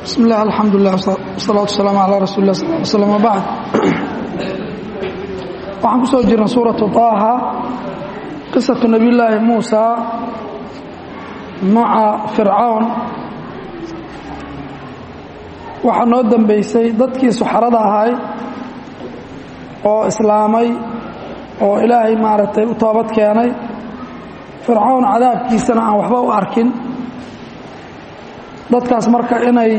bismi illah alxamdulilah wasalaatu wasalaamu calaa rasuuli lah sal slm wabacd waxaan ku soo jirnay suuratu taaha qisatu nebiyullaahi muusa maca fircawn waxaa noo dambeysay dadkii suxarada ahay oo islaamay oo ilaahay maaragtay u toobad keenay fircawn cadaabkiisana aan waxba u arkin dadkaas marka inay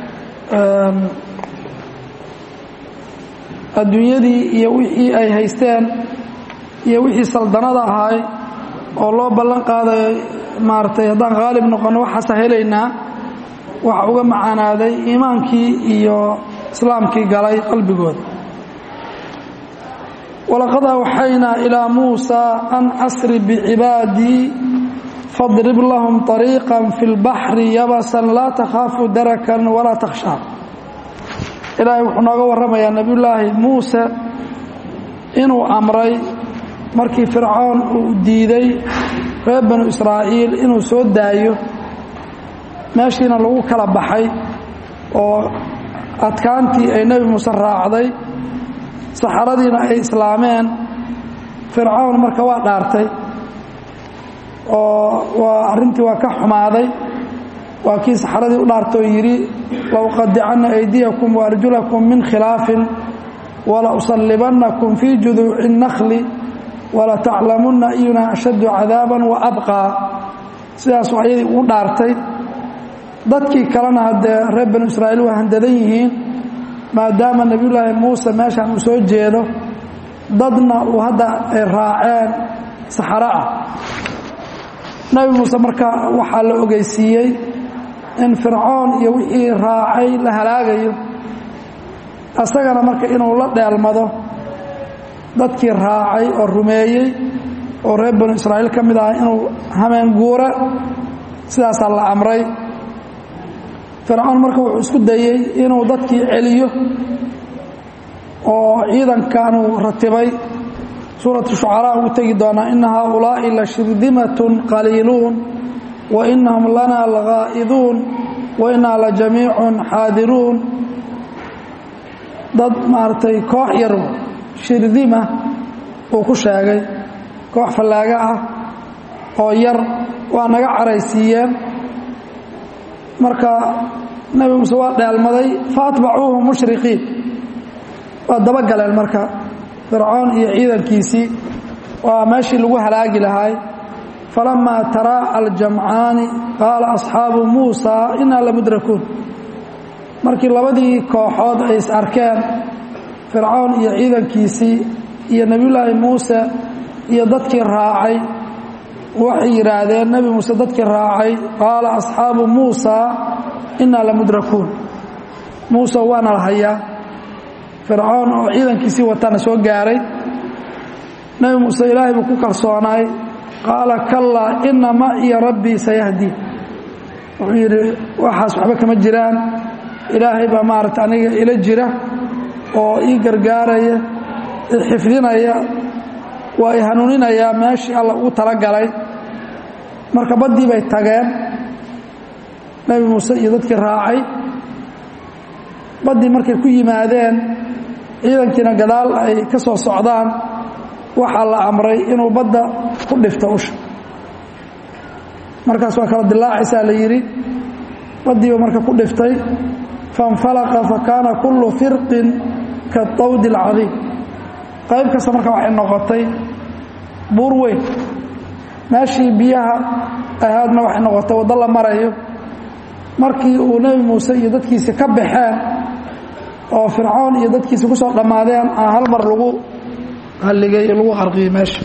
adduunyadii iyo wixii ay haysteen iyo wixii saldanada ahay oo loo ballan qaadayo maaragtay haddaan khaalib noqonno waxaasa helaynaa waxa uga macaanaaday iimaankii iyo islaamkii galay qalbigooda walaqad awxaynaa ilaa muusa an asri bicibaadii fadrib lahum طariiqa fi اlbaxri yabasan laa takhaafu darakan walaa takhshaa ilaahay wuxuu nooga warramayaa nebiyullaahi muuse inuu amray markii fircoon uu diiday reer banu israa'iil inuu soo daayo meeshiina lagu kala baxay oo adkaantii ay nebi muuse raacday saxaradiina ay islaameen fircoon marka waa dhaartay oo waa arrintii waa ka xumaaday waa kii saxaradii u dhaartoo yidhi lauqadicanna aydiyakum waarjulakum min khilaafin wala usallibannakum fii juduuci الnakhli wala taclamunna iyuna ashaddu cadaaban wa abqaa sidaasuu ayadii ugu dhaartay dadkii kalena haddee reer banu israa'iil waa handadan yihiin maadaama nebiyullaahi muuse meeshaan uu soo jeedo dadna uu hadda ay raaceen saxaro ah nebi muuse marka waxaa la ogeysiiyey in fircoon iyo wixii raacay la halaagayo isagana marka inuu la dheelmado dadkii raacay oo rumeeyey oo reer banu israa'iil ka mid ah inuu hameen guura sidaasaa la amray fircoon marka wuxuu isku dayey inuu dadkii celiyo oo ciidankanuu ratibay suuratu shucaraa ugu tegi doonaa ina haaulaa'i la shirdimatun qaliiluun wa inahum lana lagaa'iduun wa inaa la jamiicun xaadiruun dad maaragtay koox yar shirdima uu ku sheegay koox fallaaga ah oo yar waa naga caraysiiyeen marka nebi muuse waa dheelmaday faatbacuuhu mushriqiin waa dabagaleen marka fircoon iyo ciidankiisii waa meeshii lagu halaagi lahay falamaa taraa aljamcaani qaala asxaabu muusa inaa lamudrakuun markii labadii kooxood ay is arkeen fircoon iyo ciidankiisii iyo nebiyullaahi muuse iyo dadkii raacay waxay yidhaahdeen nebi muuse dadkii raacay qaala asxaabu muusa inaa lamudrakuun muuse waana la hayaa fircoon oo ciidankiisii wataana soo gaaray nebi muuse ilaahay buu ku kalsoonaay qaala kallaa ina ma iyo rabbii sayahdiin wuxuu yidhi waxaas waxba kama jiraan ilaahay baa maaragta aniga ila jira oo ii gargaaraya ixifdinaya waa i hanuuninayaa meeshii alla ugu talagalay marka baddii bay tageen nebi muuse iyo dadkii raacay baddii markay ku yimaadeen ciidankiina gadaal ay ka soo socdaan waxaa la amray inuu badda ku dhifto usha markaas waa kala dilaacaysaa la yidhi baddiiba marka ku dhiftay faاnfalaqa fakaana kullu firqin kaطawdi اlcadiim qayb kasta marka waxay noqotay buur weyn meeshii biyaha ahaadna waxay noqotay waddo la marayo markii uu nebi muuse iyo dadkiisi ka baxeen oo fircoon iyo dadkiisi ku soo dhammaadeen aa hal mar lagu halligay lagu qarqiyey meesha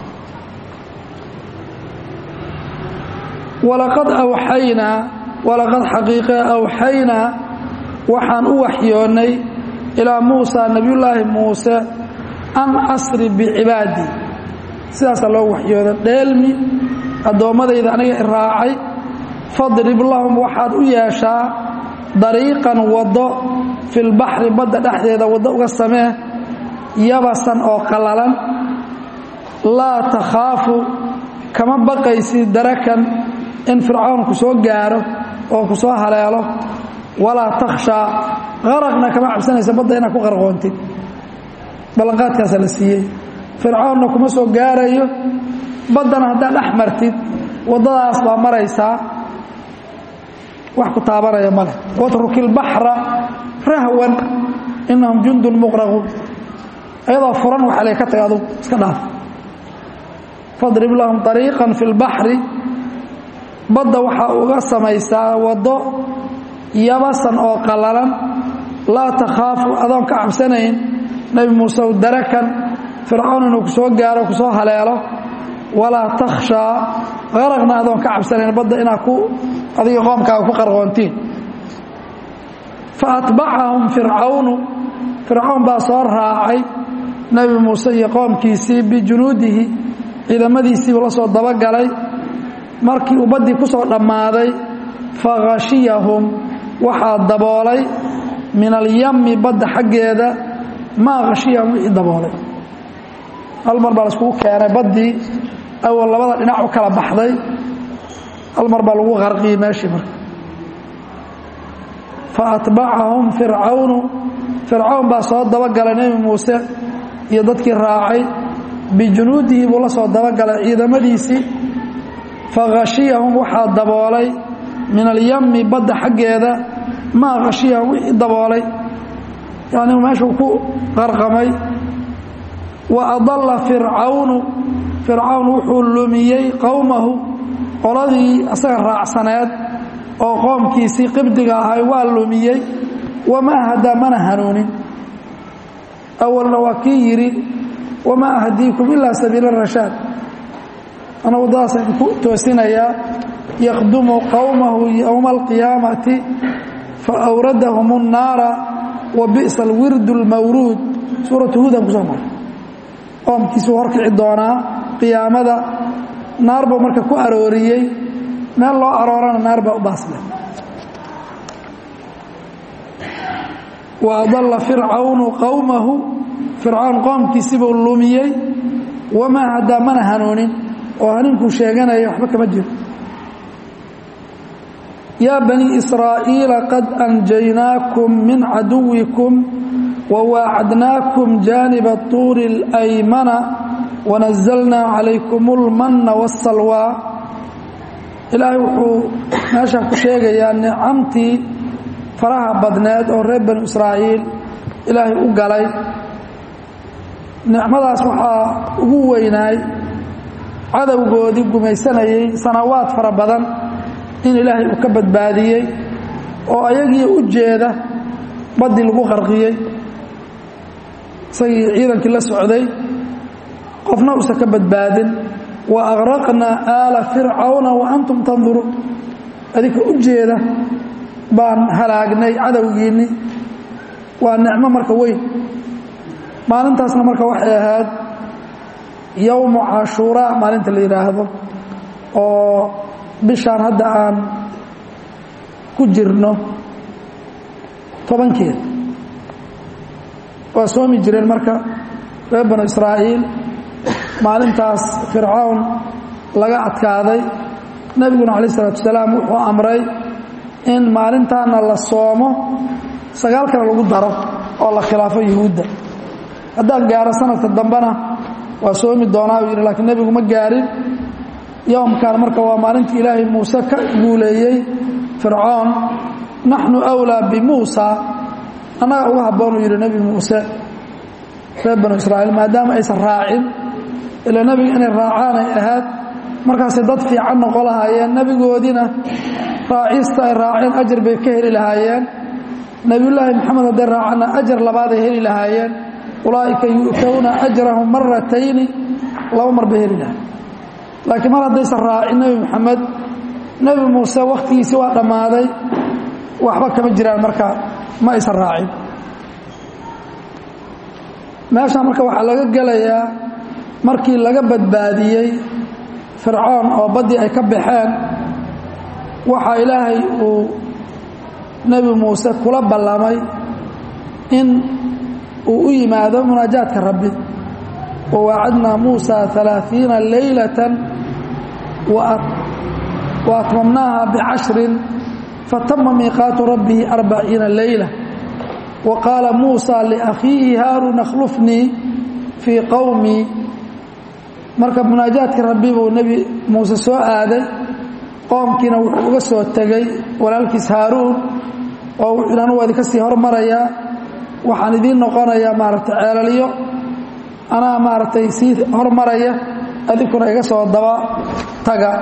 walaqad awxaynaa walaqad xaqiiqe awxaynaa waxaan u waxyoonnay ilaa muusa nebiyullaahi muuse an asri bicibaadii sidaasaa loo waxyooda dheelmi addoommadayda aniga i raacay fadrib lahum waxaad u yeeshaa dariiqan waddo filbaxri badda dhexdeeda waddo uga samee yabasan oo qallalan laa takhaafu kama baqaysid darakan in fircawn ku soo gaaro oo ku soo haleelo walaa takhshaa qaraqna kama cabsanaysa badda inaad ku qarqoontid ballanqaadkaasaa la siiyey fircoonna kuma soo gaarayo baddana haddaad dhex martid waddadaas baa maraysaa wax ku taabanaya ma leh watruki lbaxra rahwan inahum jundun muqraquun ayadoo furan waxa le ka taga adug iska dhaaf fadrib lahum ariiqan fi lbaxri badda waxaa uga samaysaa waddo yabasan oo qallalan laa takhaafu adoon ka cabsanayn nebi muuse u darakan fircoon inuu ku soo gaaro ku soo haleelo walaa takhshaa qaraqna adoon ka cabsanayn badda inaad ku adiga qoomkaaga ku qarqoontiin fa atbacahum fircawnu fircoon baa soo raacay nebi muuse iyo qoomkiisii bijunuudihi ciidamadiisiibuu la soo dabagalay markii uu baddii ku soo dhammaaday fakhashiyahum waxaa daboolay min alyami badda xaggeeda maa khashiyahum wixii daboolay hal mar baa laiskugu keenay baddii awal labada dhinac u kala baxday hal mar baa lagu qarqiyey meeshii marka fa atbacahum fircawnu fircawn baa soo dabagalay nebi muuse iyo dadkii raacay bijunuudihi buu la soo dabagalay ciidamadiisii fakhashiyahum waxaa daboolay min alyami badda xaggeeda maa khashiyahum wixii daboolay yani meeshuu ku qarqamay wa adalla fircawnu fircawn wuxuu lumiyey qowmahu qoladii asaga raacsaneed oo qoomkiisii qibdiga ahay waa lumiyey wamaa hadaa mana hanuunin awalna waa kii yidhi wamaa ahdiikum ilaa sabiila rashaad ana waddadaasaan ku toosinayaa yaqdumu qowmahu yowma alqiyaamati fa awradahum الnaara wa bi'sa alwirdu اlmawruud suuratu hudan kusoo maray qoomkiisuu horkici doonaa qiyaamada naar buu marka ku arooriyey meel loo aroorana naar baa u baasle wa adalla fircawnu qowmahu fircawn qoomkiisibuu lumiyey wamaa hadaa mana hanuunin oo haninkuu sheeganaya waxba kama jiro yaa banii israa'iila qad anjaynaakum min caduwikum وواacdnاكم جانب الطuur الأymنa ونزلnaa عalayكم الmنa والsalوى ilaahay wuxuu meesha ku sheegayaa nicamtii faraha badneed oo reer banu israa'iil ilaahay u galay nicmadaas waxaa ugu weynaay cadowgoodii gumaysanayay sanawaad fara badan in ilaahay uu ka badbaadiyey oo ayagii u jeeda baddii lagu qarqiyey isagii ciidankii la socday qofna uusan ka badbaadin wa aqraqnaa aala fircawna wa antum tanduruun adinka u jeeda baan halaagnay cadowgiinni waa nicmo marka weyn maalintaasna marka waxay ahayd yowmu cashuuraa maalinta la yidhaahdo oo bishaan hadda aan ku jirno tobankeed waa soomi jireen marka reer banu israa'iil maalintaas fircawn laga adkaaday nebiguna calayh isalaatu wasalaam wuxuu amray in maalintaana la soomo sagaal kale lagu daro oo la khilaafo yuhuudda haddaan gaaro sanadka dambena waa soomi doonaa buu yidhi lakiin nebigu ma gaarin yowmkan marka waa maalintii ilaahay muuse ka guuleeyey fircoon naxnu awlaa bimuusa annaga uga habboonuu yidhi nebi muuse reer banu israa'iil maadaama aysan raacin ilaa nebiga inay raacaan ay ahayd markaasay dad fiican noqon lahaayeen nebigoodiina raacista ay raaceen ajar bay ka heli lahaayeen nebiyullaahi moxamed hadday raacanna ajar labaaday heli lahaayeen ulaa'ika yu'towna ajrahum maratayni laba mar bay heli lahayen laakiin mar haddaysan raacin nebi moxamed nebi muuse wakhtigiisii waa dhammaaday waxba kama jiraan marka ma aysan raacin meeshaan marka waxaa laga gelayaa markii laga badbaadiyey fircoon oo baddii ay ka baxeen waxaa ilaahay uu nebi muuse kula ballamay in uu u yimaado munaajaadka rabbi wawaacadnaa muusa alaaثiina laylata wa atmamnaaha bicashrin fatama miiqaatu rabbihi arbaciina leyla wa qaala muusa liakhiihi haaruun akhlufnii fii qowmii marka munaajaadkii rabbi buu nebi muuse soo aaday qoomkiina wuxuu uga soo tegey walaalkiis haaruun oo wuxuu yidhi anugu idinka sii hormarayaa waxaan idiin noqonayaa maaragtay ceelalyo anaa maaragtay sii hormaraya adinkuna iga soo daba taga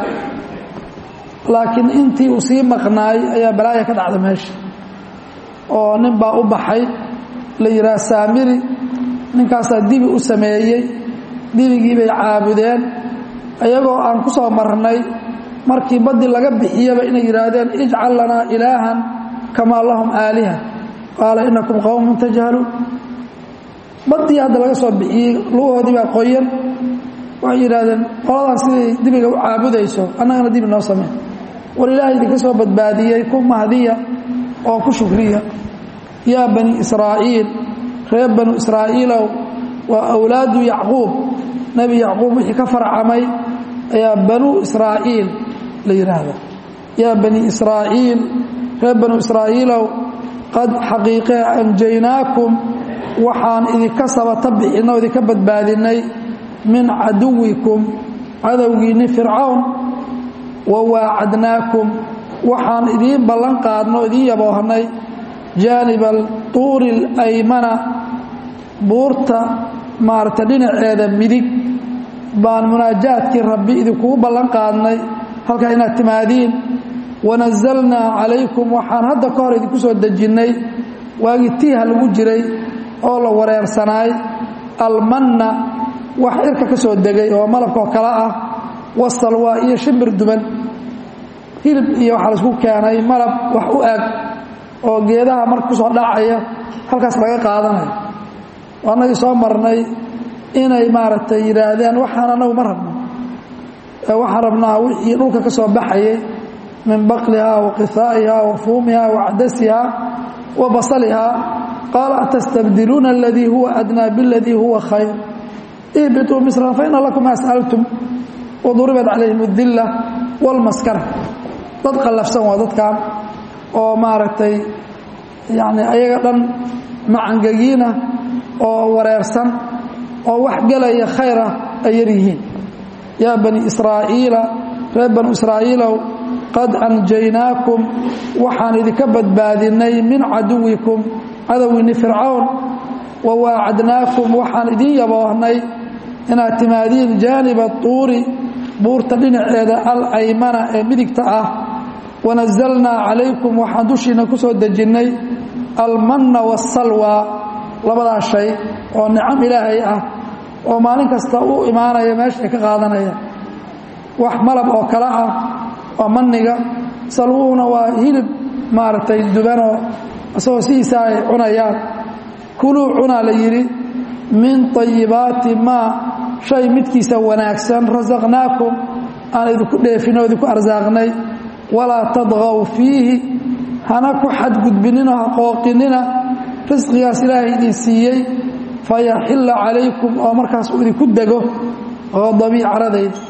laakiin intii uu sii maqnaay ayaa balaaya ka dhacda meesha oo nin baa u baxay la yidhaha saamiri ninkaasaa dibi u sameeyey dibigii bay caabudeen iyagoo aan ku soo marnay markii baddi laga bixiyaba inay yidhaahdeen ijcal lanaa ilaahan kamaa lahum aaliha qaala inakum qowmun tajhaluun baddii hadda laga soo bixiyey lugahoodii baa qoyan waxay yidhahdeen qoladan siday dibiga u caabudayso annagana dibi noo sameen war ilaahay idinka soo badbaadiyey ku mahdiya oo ku shukriya yaa bani israa'iil reer banu israa'iilow waa awlaadu yacquub nebi yacquub wixii ka farcamay ayaa banuu israa'iil la yidhaahda yaa bani israa'iil reer banu israa'iilow qad xaqiiqee anjaynaakum waxaan idinka sabata bixinno o idinka badbaadinnay min caduwikum cadowgiinni fircawn wa waacadnaakum waxaan idiin ballan qaadno o idiin yaboohnay jaaniba tuuri alaymana buurta maarata dhinaceeda midig baan munaajaadkii rabbi idinkugu ballan qaadnay halkaa inaad timaadiin wanazalnaa calaykum waxaan hadda ka hor idinku soo dejinnay waagii tiiha lagu jiray oo la wareersanaay almanna wax cirka ka soo degay oo malabkaoo kale ah wasalwaa iyo shimbir duban hilib iyo waxaa laisku keenay malab wax u eg oo geedaha marka kusoo dhacaya halkaas laga qaadanayo annagii soo marnay inay maaragtay yidhaahdeen waxaan anagu ma rabno waxaan rabnaa wixii dhulka ka soo baxayay min baqlihaa wa qihaa'ihaa wa fuumihaa wa cadasihaa wa basalihaa qaala atastabdiluuna aladii huwa adnaa biاladii huwa khayr ihbituu misran faina lakum ma sأaltum waduribat calayhim اdila wاlmaskara dad qallafsan waa dadkan oo maaragtay yani ayaga dhan macangegiina oo wareersan oo wax gelaya khayra ay yar yihiin yaa bani israa'iila reer banu israa'iilow qad anjaynaakum waxaan idinka badbaadinnay min caduwikum cadowgiinni fircawn wa waacadnaakum waxaan idiin yaboohnay inaad timaadiin jaaniba tuuri buurta dhinaceeda alaymana ee midigta ah wanazalnaa calaykum waxaan dushiinna ku soo dejinnay almanna waasalwa labadaa shay oo nicam ilaahay ah oo maalin kasta u imaanaya meesha ay ka qaadanayaan wax malab oo kale ah waa manniga salwuhuna waa hilib maaragtay dubanoo isagoo sidiisa ay cunayaan kuluu cunaa la yidhi min طayibaati maa shay midkiisa wanaagsan rasaqnaakum aan idinku dheefinoo idinku arsaaqnay walaa tadqow fiihi hana ku xadgudbinino ha qooqinina risqigaas ilaahay idin siiyey fayaxilla calaykum oo markaas uu idinku dego qadabii caradayda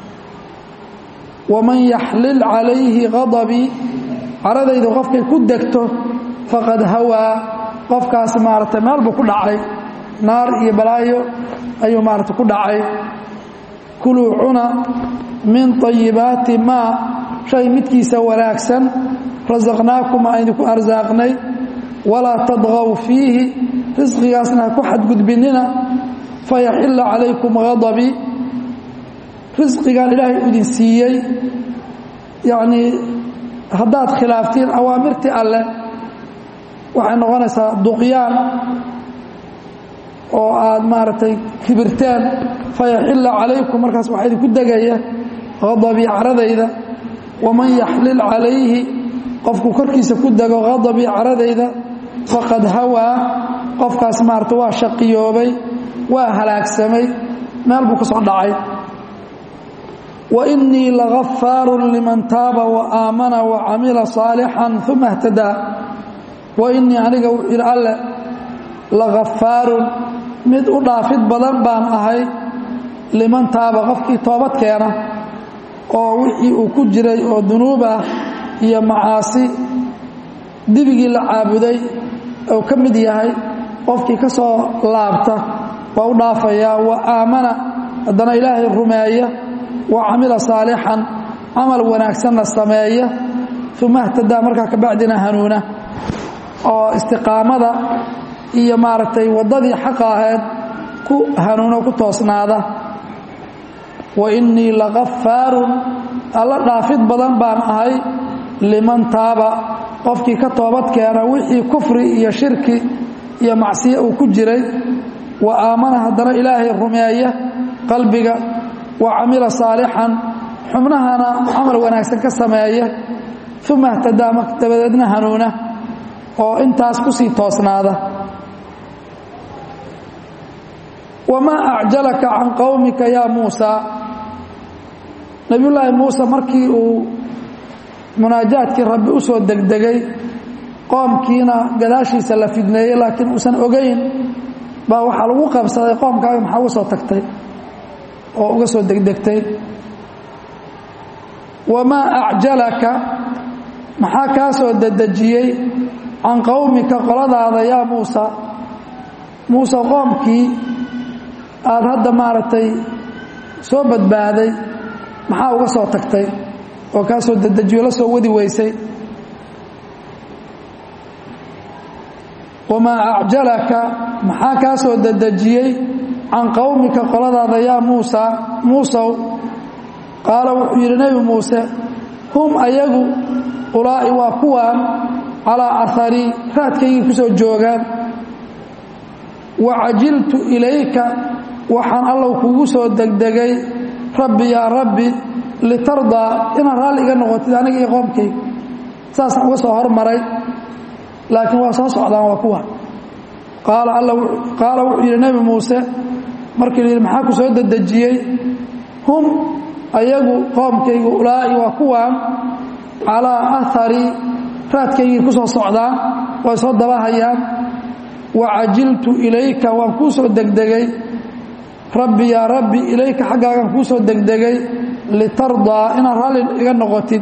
waman yaxlil calayhi qadabii caradaydu qofkay ku degto faqad hawaa qofkaas maaragtay meel buu ku dhacay naar iyo balaayo ayuu maaragtay ku dhacay kuluu cuna min طayibaati maa shay midkiisa wanaagsan rasaqnaakum aan idinku arsaaqnay walaa tadqow fiihi risqigaasna ha ku xadgudbinina fayaxilla calaykum qadabii risqigan ilaahay u idin siiyey yacnii haddaad khilaaftiin awaamirtii alleh waxay noqonaysaa duqyaan oo aad maaragtay kibirteen fayaxilla calaykum markaas waxaa idinku degaya qadabii caradayda waman yaxlil calayhi qofku korkiisa ku dego qadabii caradayda faqad hawaa qofkaas maarata waa shaqiyoobay waa halaagsamay meel buu ka soo dhacay wa innii lagafaarun liman taaba wa aamana wa camila saalixan uma htadaa wa innii aniga wuxuu yidhi alle lagafaarun mid u dhaafid badan baan ahay liman taaba qofkii toobad keena oo wixii uu ku jiray oo dunuub ah iyo macaasi dibigii la caabuday ou ka mid yahay qofkii ka soo laabta waa u dhaafayaa wa aamana haddana ilaahay rumeeya wa camila saalixan camal wanaagsanna sameeya uma htadaa markaa kabacdina hanuuna oo istiqaamada iyo maaragtay waddadii xaqa ahayd ku hanuuno ku toosnaada wa innii lakafaarun alla dhaafid badan baan ahay liman taaba qofkii ka toobad keena wixii kufri iyo shirki iyo macsiyo uu ku jiray wa aamana haddana ilaahay rumeeya qalbiga wa camila saalixan xubnahana camal wanaagsan ka sameeya uma htadaa dabadeedna hanuuna oo intaas ku sii toosnaada wamaa acjalaka can qowmika yaa muusaa nebiyullaahi muuse markii uu munaajaadkii rabbi u soo degdegay qoomkiina gadaashiisa la fidneeyey laakiin uusan ogayn baa waxaa lagu qabsaday qoomkaaga maxaa uga soo tagtay oo uga soo degdegtay wamaa acjalaka maxaa kaa soo dedejiyey can qowmika qoladaada yaa muusa muuse qoomkii aada hadda maaragtay soo badbaaday maxaa uga soo tagtay oo kaa soo dedejiyo la soo wadi weysay wamaa acjalaka maxaa kaa soo dedejiyey can qowmika qoladaada yaa muusa muusow qaala wuxuu yidhi nebi muuse hum ayagu ulaa'i waa kuwaan calaa aharii raadkaygii ku soo joogaan wa cajiltu ilayka waxaan allow kugu soo degdegay rabbi yaa rabbi litardaa inaad raalli iga noqotid aniga iyo qoomkayga saasaan uga soo hormaray laakiin waa soo socdaan waa kuwa qaala wuxuu yidhi nebi muuse markii la yidhi maxaa ku soo dedejiyey hum ayagu qoomkaygu ulaa'i waa kuwaan calaa aharii raadkaygii ku soo socdaan way soo dabahayaan wa cajiltu ilayka waan kuu soo degdegay rabbi yaa rabbi ilayka xaggaagaan kuu soo degdegay litardaa inaad raalli iga noqotid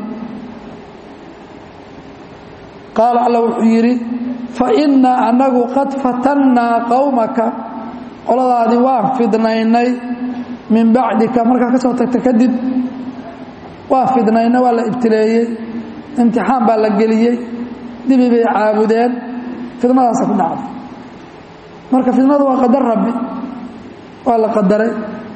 qaala alla wuxuu yidhi fa innaa annagu qad fatannaa qowmaka qoladaadii waan fidnaynay min bacdika markaa ka soo tagta kadib waa fidnayna waa la ibtileeyey imtixaan baa la geliyey dibi bay caabudeen fidnadaasa ku dhacday marka fidnadu waa qadar rabbi waa la qadaray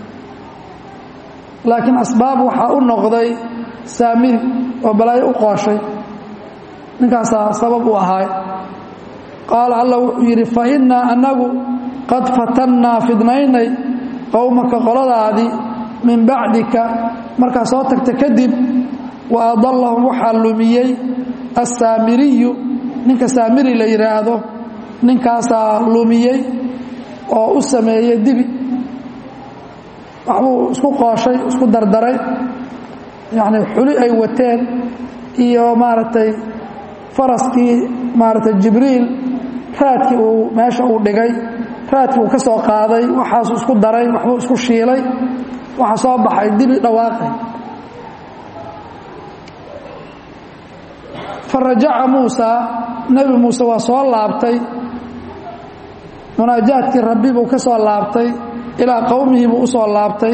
laakiin asbaab waxaa u noqday saamiri oo balaayo u qooshay ninkaasaa sabab u ahaay qaala alla wuxuu yidhi fa innaa annagu qad fatannaa fidnaynay qowmaka qoladaadii min bacdika markaa soo tagta kadib wa adallahum waxaa lumiyey assaamiriyu ninka saamiri la yidhaahdo ninkaasaa lumiyey oo u sameeyey dibi waxbuu isku qooshay isku dardaray yacni xuli ay wateen iyo maaragtay faraskii maaragtay jibriil raadkii uu meesha uu dhigay raadkii uu ka soo qaaday waxaasuu isku daray waxbuu isku shiilay waxaa soo baxay dibi dhawaaqay fa rajaca muusaa nebi muuse waa soo laabtay munaajaadkii rabbi buu ka soo laabtay ilaa qowmihii buu u soo laabtay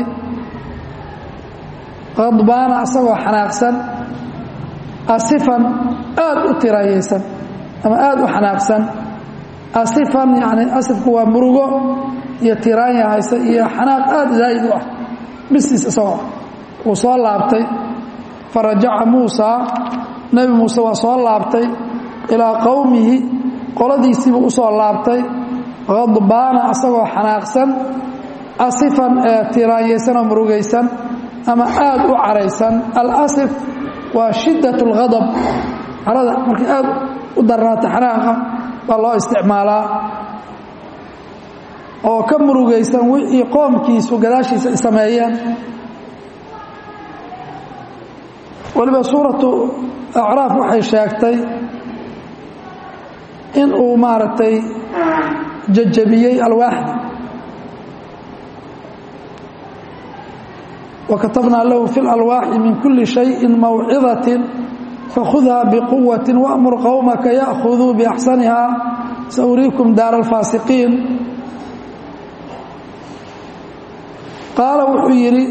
qadbaana asagoo xanaaqsan asifan aad u tiraayaysan ama aad u xanaaqsan asifan yani asifku waa murugo iyo tiraanya haysa iyo xanaaq aad zaa'id u ah bistiis isagoo wuu soo laabtay fa rajaca muusaa nebi muuse waa soo laabtay ilaa qowmihi qoladiisiibuu u soo laabtay qadbaana asagoo xanaaqsan asifan ee tiraanyaysan oo murugaysan ama aad u caraysan alasif waa shiddat اlghadab carada markay aad u darnaata xanaaqa baa loo isticmaalaa oo ka murugaysan wixii qoomkiisu gadaashiisa ay sameeyeen weliba suuratu acraaf waxay sheegtay in uu maaragtay jajabiyey alwaaxda وkatabnaa lahu fi اlalwaaxi min kuli شhayءi mawcidaة fakhudhaa biquwati waamur qowmaka ya'khuduu biaxsaniha sauriikum daara alfaasiqiin qaala wuxuu yidhi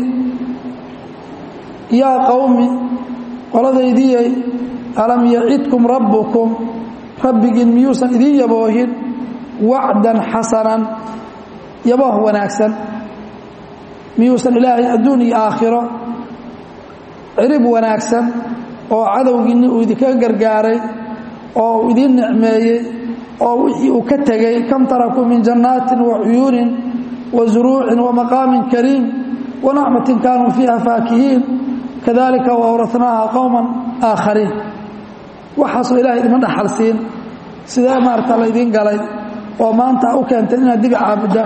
yaa qowmi qoladaydiyey alam yacidkum rabbukum rabbigiin miyuusan idiin yaboohin wacdan xasanan yabooh wanaagsan miyuusan ilaahay adduun iyo aakhiro cirib wanaagsan oo cadowgiinni uu idinkaga gargaaray oo uu idiin nicmeeyey oo wixii uu ka tegey kam tarakuu min jannaatin wa cuyuunin wa zuruucin wa maqaamin kariim wa nacmatin kaanuu fiiha faakihiin kadalika waawratnaaha qowman aakhariin waxaasoo ilahay idima dhaxal siin sidee maarata laydiin galay oo maanta u keentay inaad dibi caabudaan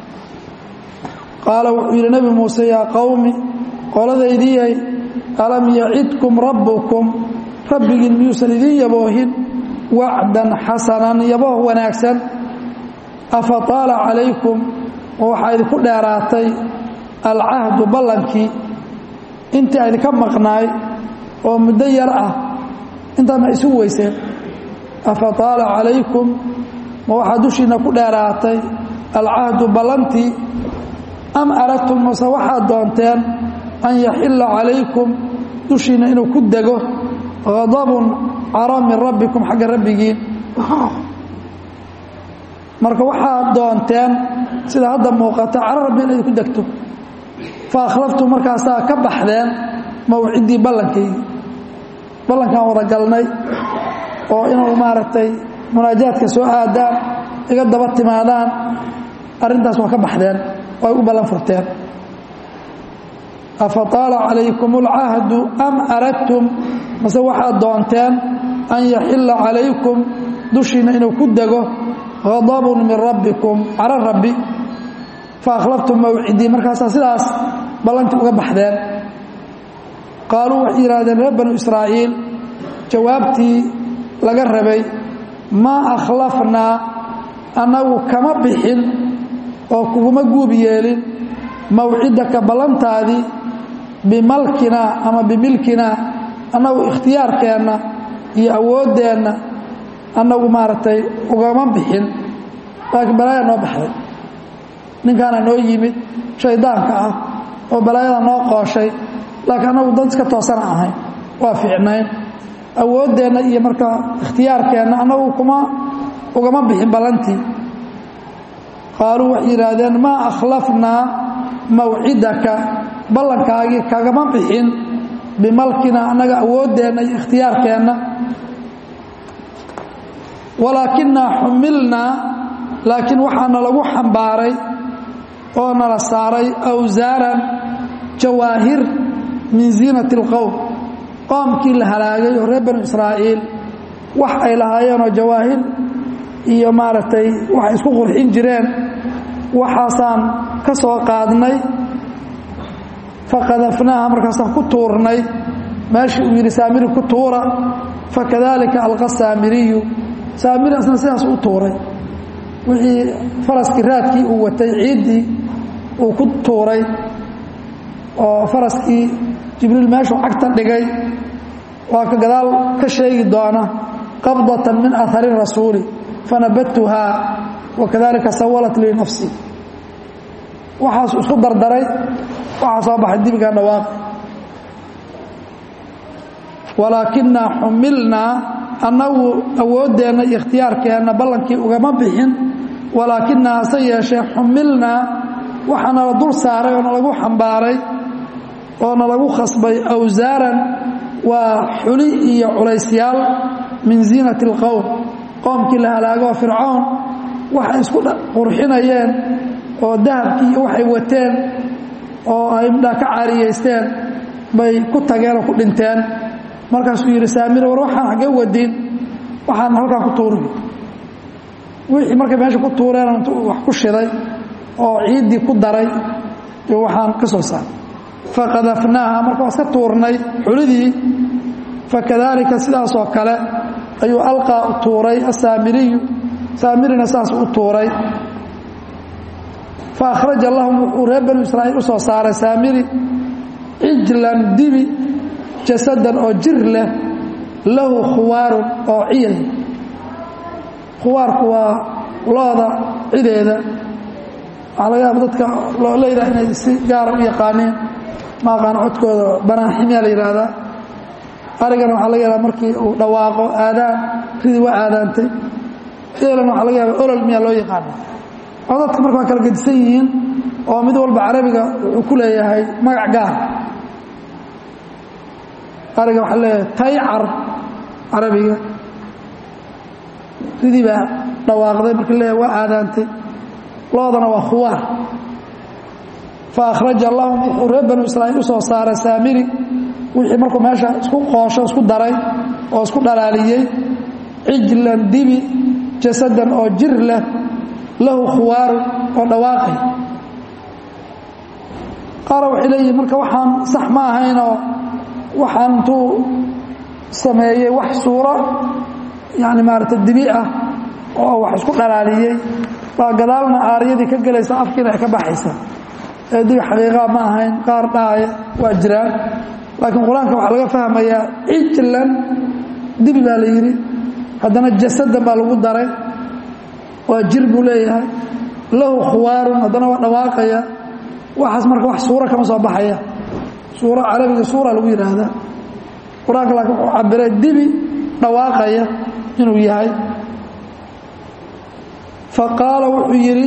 qaala wuxuu yidhi nebi muuse yaa qowmi qoladaydiyay alam yacidkum rabbukum rabbigiin miyuusan idiin yaboohin wacdan xasanan yabooh wanaagsan afa taala calaykum oo waxaa idinku dheeraatay alcahdu ballankii intii a idinka maqnaay oo muddo yar ah intaa ma isu weyseen afa taala calaykum ma waxaa dushiinna ku dheeraatay alcahdu ballantii am aradtum mase waxaad doonteen an yaxilla calaykum dushiinna inuu ku dego hadabun caro min rabbikum xagga rabbigiin marka waxaad doonteen sida hadda muuqata caro rabbi inay ku degto fa akhlaftum markaasaa ka baxdeen mawciddii ballankaygi ballankaan wada galnay oo inuu maaragtay munaajaadka soo aadaan iga daba timaadaan arrintaas waa ka baxdeen oo ay u ballan furteen afa taala calaykum alcahdu am aradtum mase waxaad doonteen an yaxilla calaykum dushiinna inuu ku dego hadabun min rabbikum caro rabbi fa akhlaftum mawcidii markaasaa sidaas ballantii uga baxdeen qaaluu waxay yidhahdeen reer banu israa'iil jawaabtii laga rabay maa akhlafnaa annagu kama bixin oo kuguma guub yeelin mawcidaka ballantaadii bimalkinaa ama bimilkinaa annagu ikhtiyaarkeenna iyo awooddeenna annagu maaragtay ugama bixin laakiin balaaya noo baxday ninkaana noo yimid shaydaanka ah oo balaayada noo qooshay laakiin annagu dad iska toosana ahayn waa fiicnayn awooddeenna iyo markaa ikhtiyaarkeenna annagu kuma ugama bixin ballantii qaaluu waxay yidhaahdeen maa akhlafnaa mawcidaka ballankaagii kagama bixin bimalkina annaga awooddeenna iyo ikhtiyaarkeenna walaakinaa xumilnaa laakiin waxaana lagu xambaaray oo nala saaray awsaaran jawaahir min ziinati اlqowm qoomkii la halaagay oo reer banu israa'iil wax ay lahaayeenoo jawaahir iyo maaragtay waxay isku qurxin jireen waxaasaan ka soo qaadnay faqadafnaaha markaasaan ku tuurnay meeshii uu yidhi saamiri ku tuura fakadalika alqa saamiriyu saamiri asna sidaas u tuuray wixii faraskii raadkii uu watay ciiddii uu ku tuuray oo faraskii jibriil meeshuu cagta dhigay waa ka gadaal ka sheegi doona qabdatan min ahari rasuuli fanabadtuhaa wakadalika sawalat lii nafsi waxaas isku dardaray waxaa soo baxay dibigan dhawaaq walaakinaa xumilnaa annagu awooddeenna iyo ikhtiyaarkeenna ballankii ugama bixin walaakinaa hase yeeshee xumilnaa waxaa nala dul saaray oo nalagu xambaaray oo nalagu khasbay awsaaran waa xuli iyo culaysyaal min ziinati اlqowm qoomkii la halaagoo fircoon waxay isku qurxinayeen oo dahabkii iyo waxay wateen oo ay midhaa ka caariyaysteen bay ku tageen oo ku dhinteen markaasuu yidhi saamir war waxaan xaggee wadin waxaan halkaa ku tuurin wixii markay meesha ku tuureen intuu wax ku shiday oo ciiddii ku daray iyo waxaan ka soo saaray faqadafnaaha marka waa iska tuurnay xulidii fakadaalika sidaasoo kale ayuu alqaa u tuuray asaamiriyu saamirina saas u tuuray fa akhraja lahum wuxuu reer banu israa'iil u soo saaray saamiri cijlan dibi jasadan oo jir leh lahu khuwaarun oo ciyay khuwaarku waa looda cideeda waxaa laga yaaba dadka loolayda inay si gaara u yaqaaneen ma aqaan codkooda banaaximyaa la yidhaahdaa arigana waxaa laga yaabaa markii uu dhawaaqo aadaan ridii waa aadaantay eelana waxaa laga yaaba olol miyaa loo yaqaana codadka marka waa kala gedisan yihiin oo mid walba carabiga wuxuu ku leeyahay magac gaar ariga waxaa leeyahay taycar carabiga ridii baa dhawaaqday markii leeyahay waa aadaantay loodana waa khuwaar fa akhraja lahum wuxuu reer banu israa'iil u soo saaray saamiri wixii markuu meesha isku qoosho isku daray oo isku dhalaaliyey cijlan dibi jasadan oo jir leh lahu khuwaaru oo dhawaaqay qaara waxay leeyihin marka waxaan sax ma ahaynoo waxaan intuu sameeyey wax suuro yani maarata dibi ah oo wax isku dhalaaliyey baa gadaalna aaryadii ka gelaysa afkiina ay ka baxaysa ee dibi xaqiiqaa ma ahayn qaar dhaaya waa jiraan laakiin qur-aanka waxaa laga fahmayaa cijlan dibi baa la yidhi haddana jasadan baa lagu daray waa jir buu leeyahay lahu khuwaarun haddana waa dhawaaqaya waxaas marka wax suura kama soo baxaya suura carabiga suura lagu yidhaahdaa qur-aanka laakiin wuxuu cabiray dibi dhawaaqaya inuu yahay fa qaala wuxuu yidhi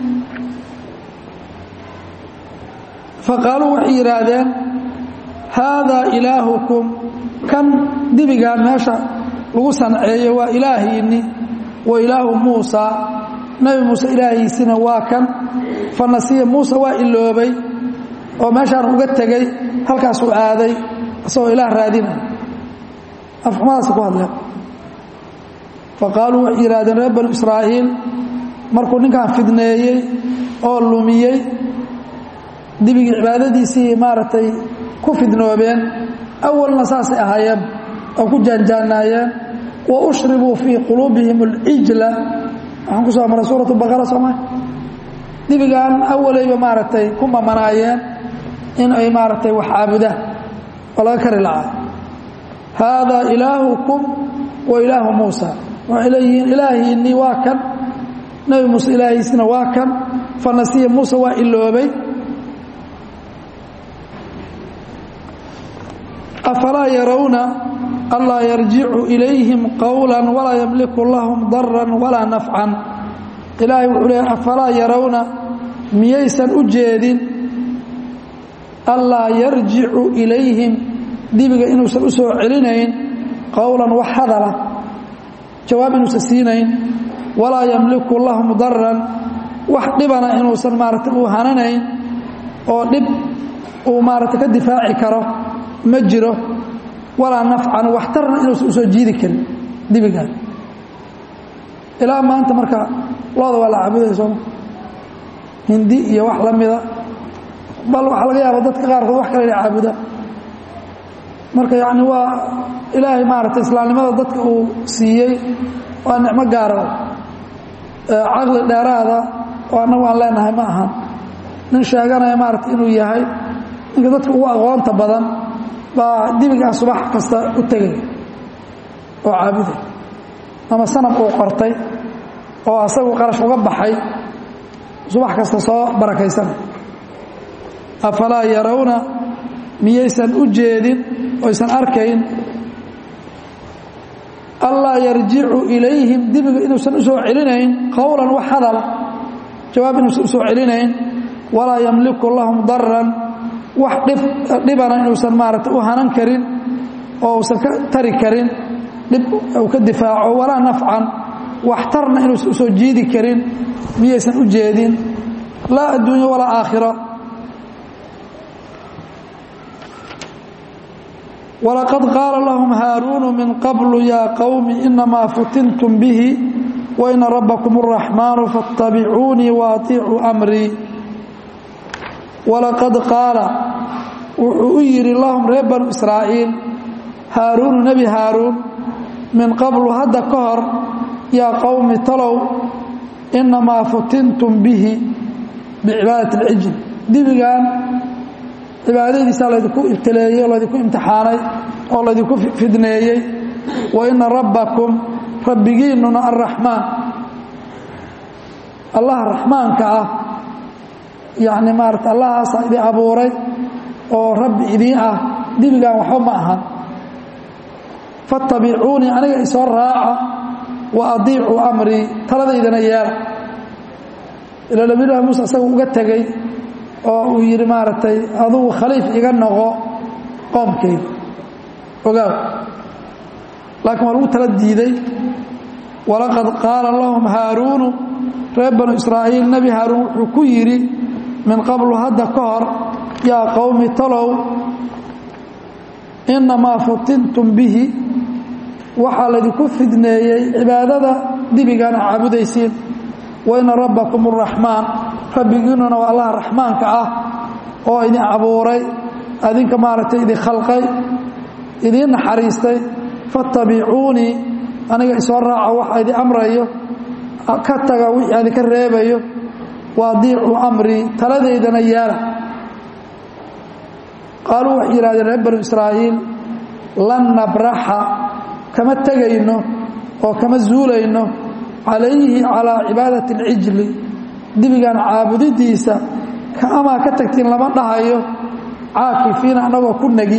faqaaluu waxay yidhaahdeen haadaa ilaahukum kan dibigaan meesha lagu sanceeyo waa ilaahiinni wa ilaahu muusa nebi muuse ilaahiisina waa kan fa nasiya muuse waa iloobay oo meeshaan uga tegey halkaasuu aaday isagoo ilaah raadinay afxumadaas ku hadleen fa qaaluu waxay yidhahdeen reer banu israa'iil markuu ninkan fidneeyey oo lumiyey dibigii cibaadadiisii maaragtay ku fidnoobeen awalna saasay ahaayeen oo ku jaanjaanaayeen wa ushribuu fii quluubihim alcijla waxaan ku soo maray suuratu baqara sooma dibigan awalayba maaragtay ku mamanaayeen in ay maaragtay wax caabudaan oo laga kari lacaa haadaa ilaahukum wa ilaahu muusa waxay leeyihiin ilaahiinnii waa kan nebi muuse ilaahiisina waa kan fa nasiya muuse waa iloobay afalaa yarawna anlaa yarjicu ilayhim qowla walaa yamliku lahum daran walaa nafcan ilaahay wuxuu leeyahy afalaa yarawna miyaysan u jeedin anlaa yarjicu ilayhim dibiga inuusan u soo celinayn qowlan wax hadala jawaab inuusan siinayn walaa yamliku lahum daran wax dhibana inuusan maarata uu hananayn oo dhib uu maarata ka difaaci karo ma jiro walaa nafcan waxtarna inuusan usoo jiidi karin dibigan ilaa maanta marka looda waa la caabudaya sooma hindi iyo wax la mida bal waxaa laga yaaba dadka qaarkood wax kale ina caabudaan marka yacni waa ilaahay maaragtay islaamnimada dadka uu siiyey waa nicmo gaara caqli dheeraada oo annagu aan leenahay ma ahan nin sheeganaya maaragtay inuu yahay ninka dadka ugu aqoonta badan baa dibigaa subax kasta u tegay oo caabuday ama sanab uu qortay oo asagu qarash uga baxay subax kasta soo barakaysanay afalaa yarawna miyaysan u jeedin oysan arkayn allaa yarjicu ilayhim dibiga inuusan u soo celinayn qowlan wax hadala jawaab inuusan u soo celinayn walaa yamliku lahum daran wax dhibana inuusan maarata u hanan karin oo uusan ka tari karin dhib uu ka difaaco walaa nafcan waxtarna inuusan usoo jiidi karin miyaysan u jeedin laa adduunya walaa aakhira walaqad qaala lahum haaruunu min qablu yaa qowmi inamaa futintum bihi waina rabbakum araxmaanu faاtabicuunii waaطicuu amrii walaqad qaala wuxuu u yidhi lahum reer banu israa'iil haaruunu nebi haaruun min qablu hadda ka hor yaa qowmi talow inamaa futintum bihi bicibaadati اlcijl dibigan cibaadadiisaa laydinku ibtileeyey oo laydinku imtixaanay oo laydinku fidneeyey wa ina rabbakum rabbigiinnuna arraxmaan allah raxmaanka ah yacni maarata allahaasaa idin abuuray oo rabbi idiin ah dibigaan waxba ma ahan fattabicuunii aniga isoo raaca wa adiicuu amrii taladaydana yeela ilaa nabiyullahi muuse isaga uga tegey oo uu yidhi maaragtay adugu khaliif iga noqo qoomkayga ogaaw laakiin waa lagu tala diiday walaqad qaala lahum haaruunu reer banu israa'iil nebi haaruun wuxuu ku yidhi min qablu hadda ka hor yaa qowmi talow innamaa futintum bihi waxaa laydinku fidneeyey cibaadada dibigaana caabudaysiin wa ina rabbakum araxmaan rabbigiinnuna waa allaha raxmaanka ah oo idin abuuray adinka maaragtay idin khalqay idiin naxariistay fattabicuunii aniga isoo raaca waxa idin amrayo ka taga wixii idinka reebayo waadiicuu amrii taladaydana yeela qaaluu waxay yidhahdeen reer banu israa'iil lan nabraxa kama tegayno oo kama zuulayno calayhi calaa cibaadati alcijli dibigan caabudidiisa kaamaa ka tagtiin lama dhahayo caakifiina annagoo ku negi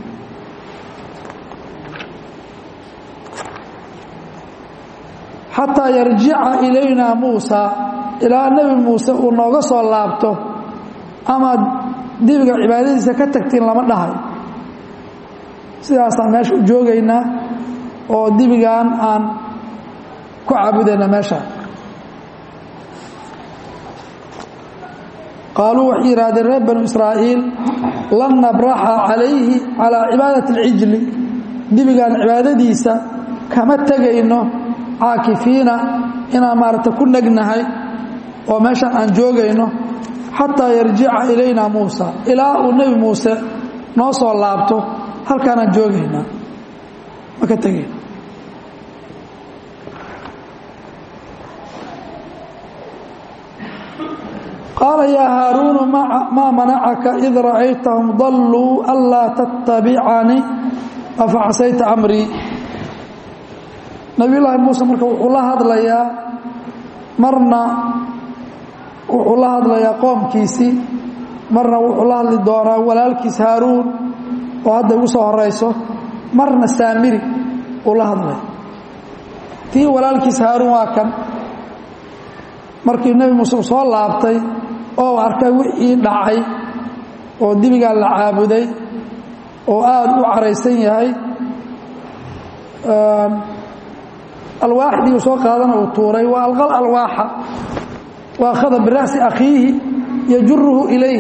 xataa yarjica ilaynaa muusa ilaa nebi muuse uu nooga soo laabto ama dibiga cibaadadiisa ka tagtiin lama dhahayo sidaasaan meesha u joogaynaa oo dibigan aan ku caabudayna meesha qaaluu waxay yidhahdeen reer banu israa'iil lan nabraxa calayhi calaa cibaadati alcijli dibigan cibaadadiisa kama tegayno caakifiina inaan maaragta ku negnahay oo meeshan aan joogayno xataa yarjica ilaynaa muusa ilaa uu nebi muuse noo soo laabto halkaanaan joogaynaa ma ka tegayno qaala yaa haaruunu maa manacaka id ra'aytahum dalluu anlaa tattabicanii afa casayta amrii nabiyullaahi muuse marka wuxuu la hadlayaa marna wuxuu la hadlayaa qoomkiisii marna wuxuu la hadli doonaa walaalkiis haaruun oo hadda igu soo horayso marna saamiri uu la hadlaya tii walaalkiis haaruun waa kan markii nebi muuse uu soo laabtay oo u arkay wixii dhacay oo dibigaa la caabuday oo aada u caraysan yahay alwaaxdii uu soo qaadana uu tuuray waa alqal alwaaxa wa akhada bira'si akhiihi yajuruhu ilayh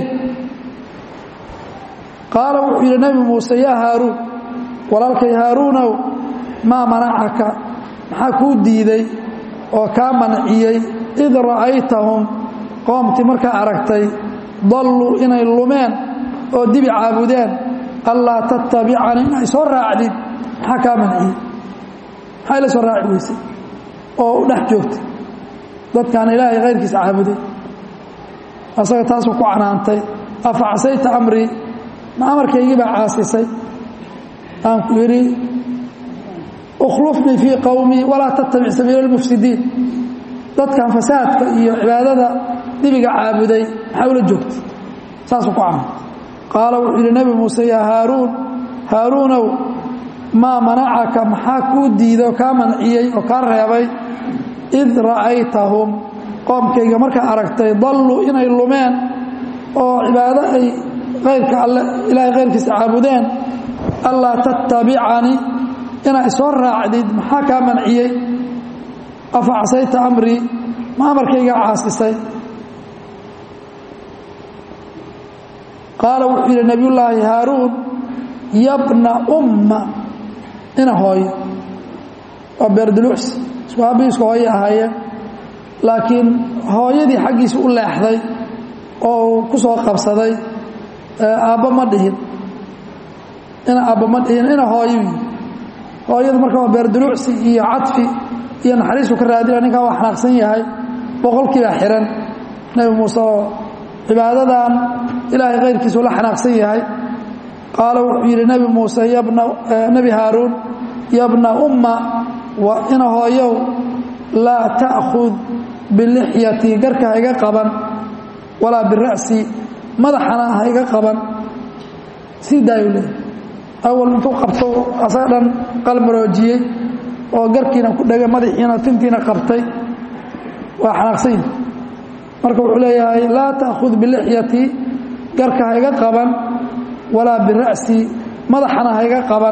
qaala wuxuu yidhi nebi muuse yaa haaruun walaalkay haaruunow maa manacaka maxaa kuu diiday oo kaa manciyey id ra'aytahum qoomtii markaa aragtay dalluu inay lumeen oo dibi caabudeen allaa tattabicanii inay soo raacdid maxaa kaa manciyey maxaa ila soo raaci weysay oo u dhex joogtay dadkaan ilaahay kayrkiisa caabuday asaga taasuu ku canaantay afa casayta amrii ma amarkaygii baa caasisay aan ku yidhi ukhlufnii fii qowmii walaa tattabic sabiila almufsidiin dadkan fasaadka iyo cibaadada dibiga caabuday maxaa ula joogtay saasuu ku canaantay qaala wuxuu yidhi nebi muuse yaa haaruun haaruunow maa manacaka maxaa kuu diiday oo kaa manciyey oo kaa reebay id ra'aytahum qoomkayga markaa aragtay dalluu inay lumeen oo cibaado ay kayrka alle ilaahay kayrkiisa caabudeen allaa tattabicanii inaa isoo raacdid maxaa kaa manciyey afa casayta amrii ma amarkaygaa caasisay qaala wuxuu yidhi nebiyullaahi haaruun yabna umma ina hooyo waa beerduluucsi isku aabbii isku hooye ahaayeen laakiin hooyadii xaggiisa u leexday oo uu ku soo qabsaday aabba ma dhihin ina aabba ma dhihin ina hooyo hooyadu marka waa beerduluucsi iyo cadfi iyo naxariisu ka raadina ninkaa waa xanaaqsan yahay boqolkiibaa xihan nebi muuse oo cibaadadan ilaahay kayrkiisu la xanaaqsan yahay qaala wuxuu yidhi nebi muuse yabna nebi haaruun yabna umma wa ina hooyow laa ta'khud bilixyati garka hayga qaban walaa bira'si madaxana hayga qaban sii daayu leey awal intuu qabto asaga dhan qalmaroojiyey oo garkiina ku dhegay madaxiina tintiina qabtay waa xanaaqsanyi marka wuxuu leeyahay laa ta'khud bilixyati garka hayga qaban walaa bira'si madaxana hayga qaban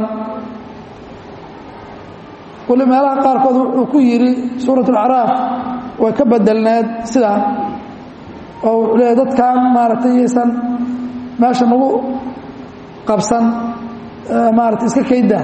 weli meelaha qaarkood wuxuu ku yidhi suurat alacraaf way ka bedelneed sidaa oo wuxuu leeyahy dadkan maaragtay yaysan meesha nagu qabsan maarata iska kayda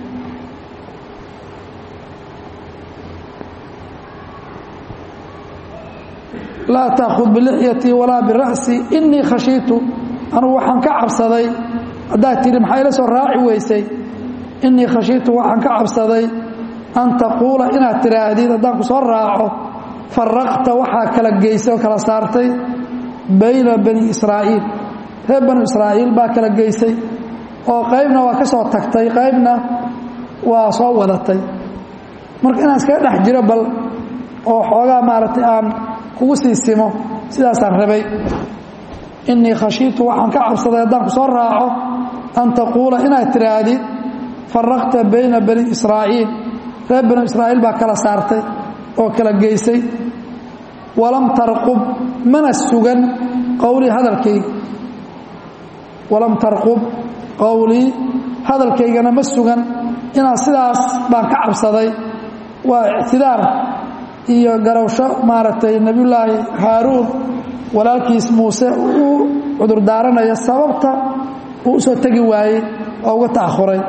laa taakhud bilixyati walaa bira'si inii khashiitu anugu waxaan ka cabsaday haddaad tidhi maxaa ila soo raaci weysay inii khashiitu waxaan ka cabsaday an taquula inaad tidhaahdid haddaan ku soo raaco faraqta waxaa kala geysay oo kala saartay bayna bani israa'iil reer banu israa'iil baa kala geysay oo qaybna waa ka soo tagtay qaybna waa soo wadatay marka inaan iskaga dhex jiro bal oo xoogaa maaragtay aan kugu sii simo sidaasaan rabay innii khashiitu waxaan ka cabsaday haddaan ku soo raaco an taquula inaad tidhaahdid faraqta bayna bani israa'iil reer banu israa'iil baa kala saartay oo kala geysay walam tarqub mana sugan qowlii hadalkayga walam tarqub qowlii hadalkaygana ma sugan inaad sidaas baan ka cabsaday waa ictidaar iyo garowsho maaragtay nebiyullaahi haaruun walaalkiis muuse uu cudurdaaranaya sababta uu usoo tegi waayey oo uga ta'ahuray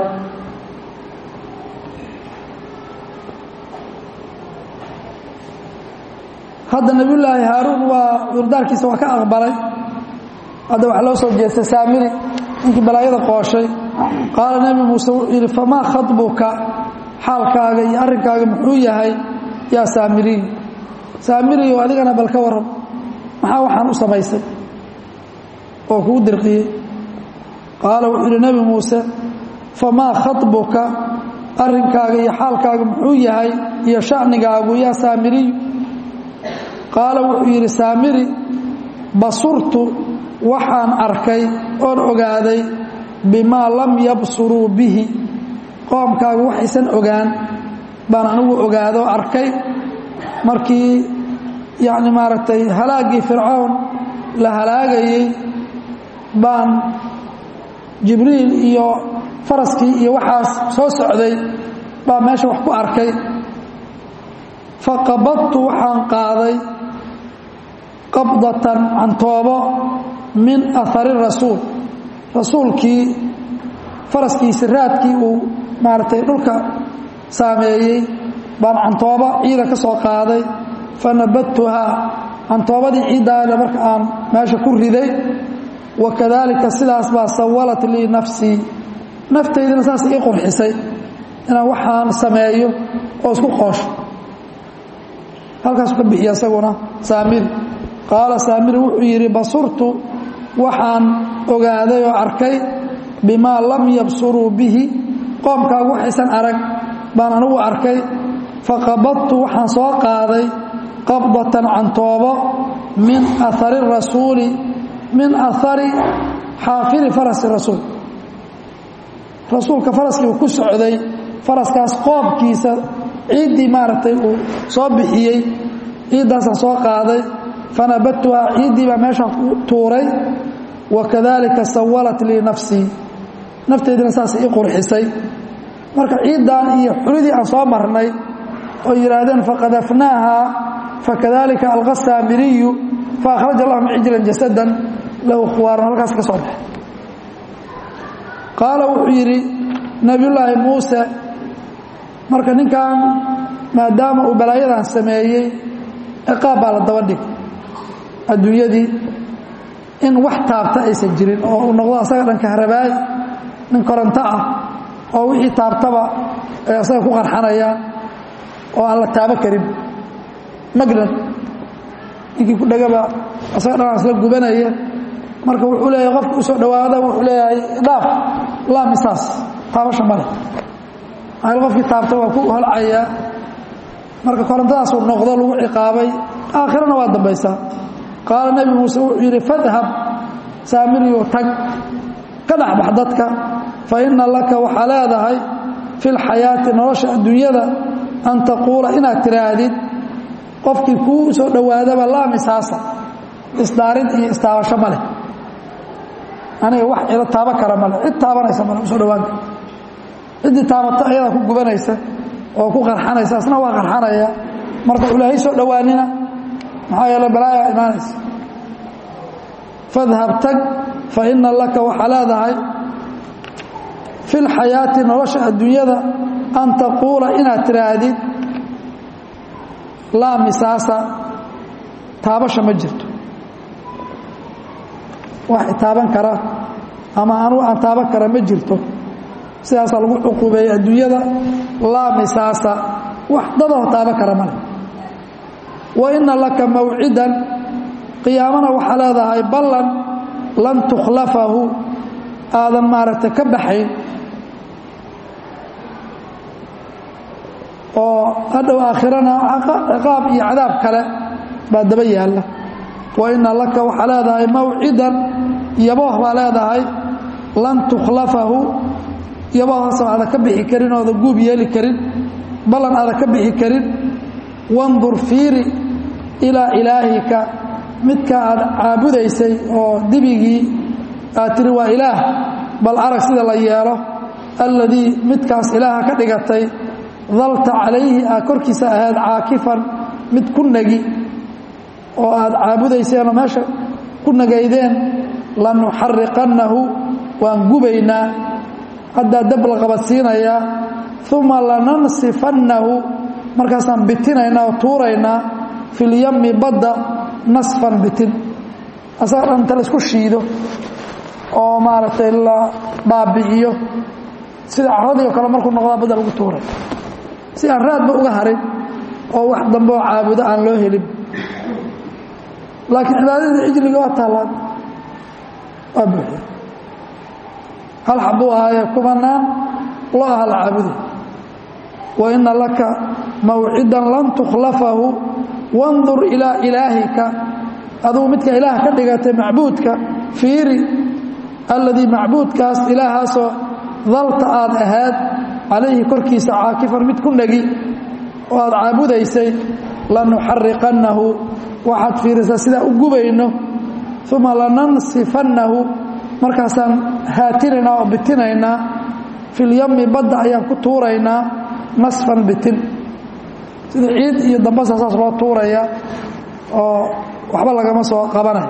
hadda nebiyullaahi haaruun waa cudurdaarkiisa waa ka aqbalay hadda waxaa loo soo jeestay saamiri ninkii balaayada qooshay qaala nebi muuse wuxuu yidhi famaa khatbuka xaalkaaga iyo arrinkaaga muxuu yahay yaa saamiriy saamiriyo adigana bal ka waran maxaa waxaan u samaysay oo kuu dirqiyey qaala wuxuu yidhi nebi muuse famaa khatbuka arrinkaaga iyo xaalkaaga muxuu yahay iyo sha'nigaagu yaa saamiriy qaala wuxuu yidhi saamiri basurtu waxaan arkay oon ogaaday bimaa lam yabsuruu bihi qoomkaagu waxaysan ogaan baan anigu ogaadoo arkay markii yacni maaragtay halaaggii fircown la halaagayey baan jibriil iyo faraskii iyo waxaas soo socday baa meesha wax ku arkay faqabadtu waxaan qaaday qabdatan cantoobo min ahari rasuul rasuulkii faraskiisi raadkii uu maaragtay dhulka saameeyey baan cantoobo ciida ka soo qaaday fa nabadtuhaa cantoobadii ciiddaana marka aan meesha ku riday wa kadaalika sidaas baa sawalat lii nafsii naftaydina saas ii qurxisay inaan waxaan sameeyo oo isku qoosho halkaasuu ka bixiya isaguna saamiri qaala saamiri wuxuu yidhi basurtu waxaan ogaaday oo arkay bimaa lam yabsuruu bihi qoomkaagu waxaysan arag baan anigu arkay faqabadtu waxaan soo qaaday qabdatan cantoobo min ahari rasuuli min ahari xaafiri farasi rasuul rasuulka faraskii uu ku socday faraskaas qoobkiisa ciiddii maaragtay uu soo bixiyey ciiddaasaan soo qaaday fanabadtuhaa ciiddii baa meeshaan ku tuuray wa kadaalika sawalat lii nafsii nafteydina saas ii qurxisay marka ciiddan iyo xulidii aan soo marnay oo yidhaahdeen faqadafnaaha fakadalika alqa saamiriyu faأkhraja lahum cijlan jasadan lahu khuwaarun halkaas ka soo baxay qaala wuxuu yidhi nebiyullaahi muuse marka ninkan maadaama uu balaayadan sameeyey ciqaab baa la daba dhig adduunyadii in wax taabta aysan jirin oo uu noqdo asaga dhanka harabaay nin koronto ah oo wixii taabtaba ay asaga ku qarxanayaan oo aan la taabo karin magnan ninkii ku dhegaba asaga dhan isla gubanaya marka wuxuu leeyahay qofka u soo dhowaada wuxuu leeyahay dhaaf laa misaas taabasha male maxaa qofkii taabta waa ku holcayaa marka korontadaasuu noqdo lagu ciqaabay aakhirana waa dambaysaa qaala nebi muuse wuxuu yidhi fadhab saamiriyu tag ka dhexbax dadka fa inna laka waxaa leedahay fi lxayaati nolosha adduunyada an taquula inaad tiraahdid qofkii kuu soo dhowaadaba laa misaasa isdaarid iyo istaabasho ma leh aniga wax ila taaba kara male cid taabanaysa male usoo dhowaan kara ciddii taabato ayadaa ku gubanaysa oo ku qarxanaysa asna waa qarxanaya marka ilaahay soo dhowaanina maxaa yeele balaayaa imaanaysa fadhab tag fa ina laka waxaa leedahay fi lxayaati nolosha adduunyada an taquula inaad tiraahdid laa misaasa taabasha ma jirto wax taaban kara ama anugu aan taaban kara ma jirto sidaasaa lagu cuquubeeyey adduunyada laa misaasa wax dadoo taaban kara male wa ina laka mawcidan qiyaamana waxaa leedahay ballan lan tukhlafahu aadan maaragtay ka baxayn oo hadhow aakhirana ciqaab iyo cadaab kale baa daba yaalla wa ina laka waxaa leedahay mawcidan yabooh baa leedahay lan tukhlafahu yaboohaasoo aadan ka bixi karin oodan guub yeeli karin ballan aadan ka bixi karin wandur fiiri ilaa ilaahika midka aad caabudaysay oo dibigii aad tiri waa ilaah bal arag sida la yeelo alladii midkaas ilaaha ka dhigatay dalta calayhi aad korkiisa ahayd caakifan mid ku nagi oo aad caabudayseenoo meesha ku nagaydeen lanuxariqannahu waan gubaynaa haddaa dab la qabadsiinayaa uma lanansifannahu markaasaan bitinaynaa oo tuuraynaa filyami badda nasfan bitin asaga dhan inta laisku shiido oo maaragtay la baabi'iyo sida caradii oo kale markuu noqdaa badda lagu tuuray si aan raadba uga harin oo wax dambe oo caabudo aan loo helin laakiin cibaadadii cijliga waa taallaan waa buuxiya hal xabuu ahaaye kumanaan loo aha la caabuday wa ina laka mawcidan lan tukhlafahu wandur ilaa ilaahika adugu midka ilaah ka dhigatay macbuudka fiiri alladii macbuudkaas ilaahaasoo dalta aad ahaad calayhi korkiisa caakifan mid ku negi oo aad caabudaysay lanuxariqannahu waxaad fiirisaa sidaa u gubayno uma lanansifannahu markaasaan haatinaynaa oo bitinaynaa filyami badda ayaan ku tuuraynaa nasfan bitin sida ciid iyo dambasa saas loo tuuraya oo waxba lagama soo qabanay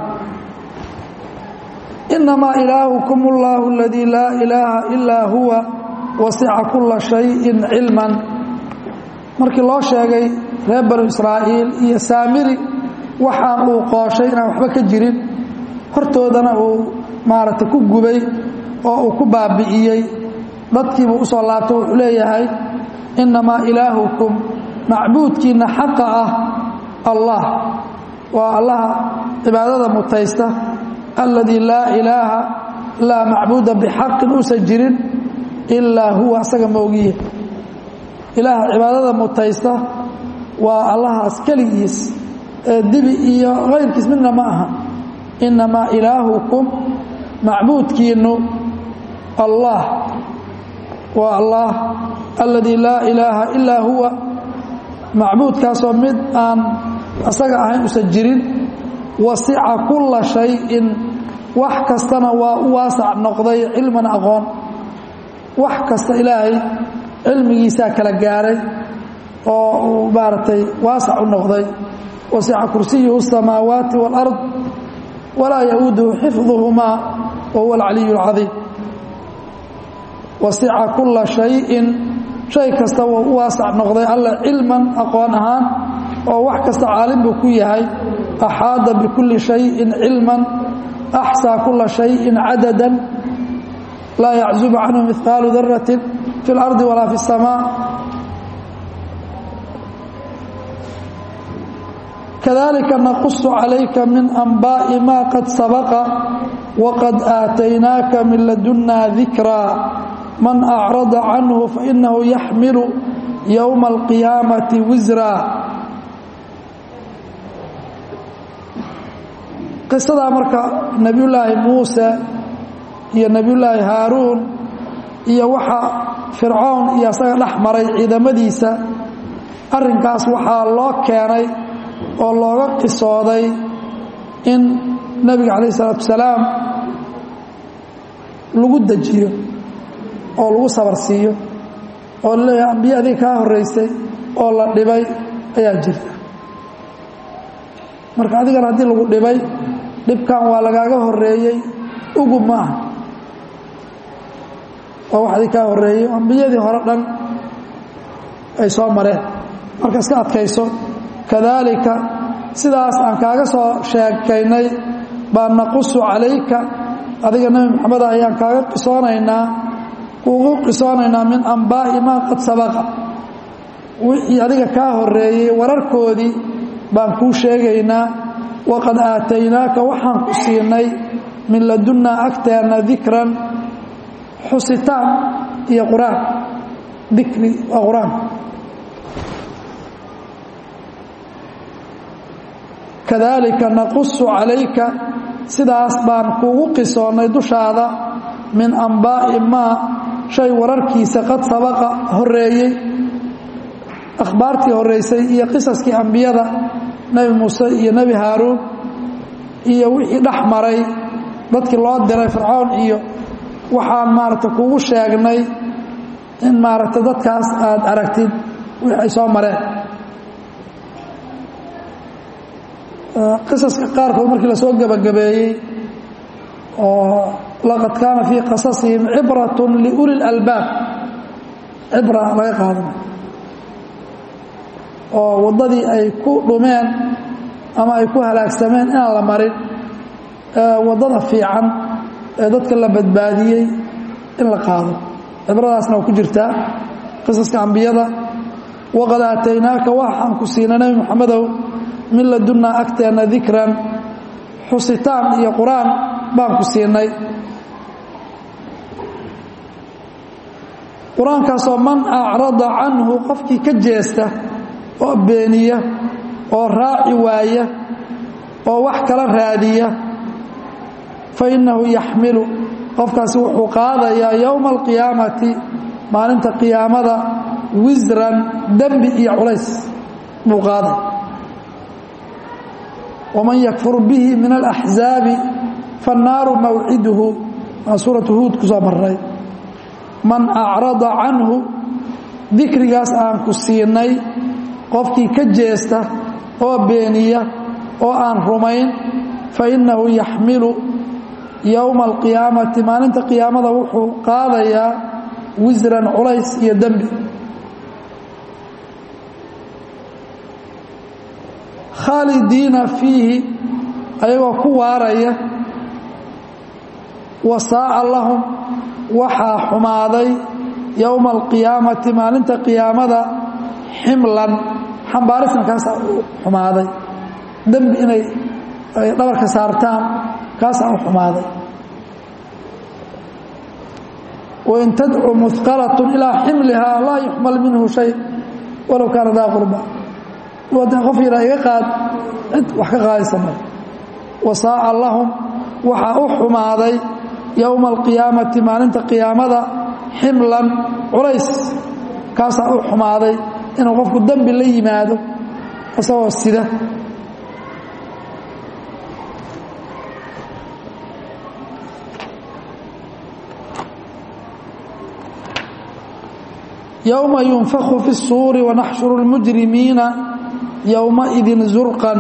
inamaa ilaahukum اllahu اladii laa ilaaha ilaa huwa wasica kula shayin cilman markii loo sheegay reer banu israa'iil iyo saamiri waxaan uu qooshay inaan waxba ka jirin hortoodana uu maaragtay ku gubay oo uu ku baabi'iyey dadkiibuu u soo laabtay wuxuu leeyahay innamaa ilaahukum macbuudkiinna xaqa ah allah waa allaha cibaadada mutaysta alladii laa ilaaha laa macbuuda bixaqin uusan jirin ilaa huwa asaga moogiye ilaaha cibaadada mutaysta waa allahaas keligiis ee dibi iyo kayrkiis midna ma aha innamaa ilaahukum macbuudkiinnu allah waa allah alladii laa ilaaha ilaa huwa macbuudkaasoo mid aan asaga ahayn usan jirin wasica kulla shayin wax kastana waa u waasac noqday cilman aqoon wax kasta ilaahay cilmigiisaa kala gaaray oo uu maaragtay waasac u noqday wasica kursiyuhu الsamaawaati wاlأrض walaa yauuduhu xifduhumaa wa huwa alcaliy اlcadiim wasica kulla shayin shay kasta wuu u waasac noqday alla cilman aqoon ahaan oo wax kasta caalim buu ku yahay axaada bikulli shayin cilman axsaa kulla shayin cadada laa yaczubu canhu mihqaalu darati fi اlardi walaa fi الsamaa kadalika naqusu calayka min anbaaءi ma qad sabaqa waqad aataynaaka min ladunna dikraa man acrada canhu fainahu yaxmilu yowma alqiyaamati wisra qisadaa marka nebiyullaahi muuse iyo nebiyullaahi haaruun iyo waxa fircoon iyo asaga dhex maray ciidamadiisa arrinkaas waxaa loo keenay oo looga qisooday in nebiga calayh isalaatu wasalaam lagu dejiyo oo lagu sabar siiyo oo laleeyahay ambiye adiga kaa horraysay oo la dhibay ayaa jirta marka adigana haddii lagu dhibay dhibkan waa lagaaga horreeyey ugub ma aha waa wax adig kaa horreeyey ambiyadii hore dhan ay soo mareen marka iska adkayso kadaalika sidaas aan kaaga soo sheekaynay baan naqusu calayka adiga nebi maxameda ayaan kaaga qisoonaynaa kuugu qisoonaynaa min ambaa'i maa qad sabaqa wixii adiga kaa horreeyey wararkoodii baan kuu sheegaynaa waqad aataynaaka waxaan ku siinay min ladunnaa agteenna dikran xusitaan iyo qur-aan dikri waa qur-aanka kadaalika naqusu calayka sidaas baan kuugu qisoonnay dushaada min ambaa'i maa shay wararkiisa qad sabaqa horreeyey akhbaartii horraysay iyo qisaskii ambiyada nebi muuse iyo nebi haaruun iyo wixii dhex maray dadkii loo diray fircoon iyo waxaan maaragta kuugu sheegnay in maaragta dadkaas aada aragtid wixii ay soo mareen qisaska qaarkood markii lasoo gebagabeeyey oo laqad kaana fii qasasihim cibratun liuli lalbaab cibra laga qaadanay oo waddadii ay ku dhumeen ama ay ku halaagsameen inaan la marin waddada fiican ee dadka la badbaadiyey in la qaado cibradaasna waa ku jirtaa qisaska ambiyada waqad aataynaaka waxaan ku siina nebi moxamedow min ladunnaa agteenna dikran xusitaan iyo qur-aan baan ku siinay qur-aankaasoo man acrada canhu qofkii ka jeesta oo beeniya oo raaci waaya oo wax kala raadiya fa innahu yaxmilu qofkaasi wuxuu qaadayaa yowma alqiyaamati maalinta qiyaamada wisran dembi iyo culays buu qaaday waman yakfur bihi min alaxzaabi faannaaru mawciduhu waa suuratu huud ku soo marray man acrada canhu dikrigaas aan ku siinay qofkii ka jeesta oo beeniya oo aan rumayn fa innahu yaxmilu yowma alqiyaamati maalinta qiyaamada wuxuu qaadayaa wisran culays iyo dembi khaalidiina fiihi ayagoo ku waaraya wasaa'a lahum waxaa xumaaday yowma alqiyaamati maalinta qiyaamada ximlan xambaarisna kaasaa u xumaaday dembi inay ay dhabarka saartaan kaasaa u xumaaday wain tadcu muhqalatun ilaa ximlihaa laa yuxmal minhu shay walow kaana daa qurba wada qof yaraa iga qaad cid wax ka qaadaysa male wasaa'a lahum waxaa u xumaaday yowma alqiyaamati maalinta qiyaamada ximlan culays kaasaa u xumaaday inuu qofku dembi la yimaado isagoo sida yowma yunfaku fi الsuuri wanaxshuru اlmujrimiina yowmaidin zurqan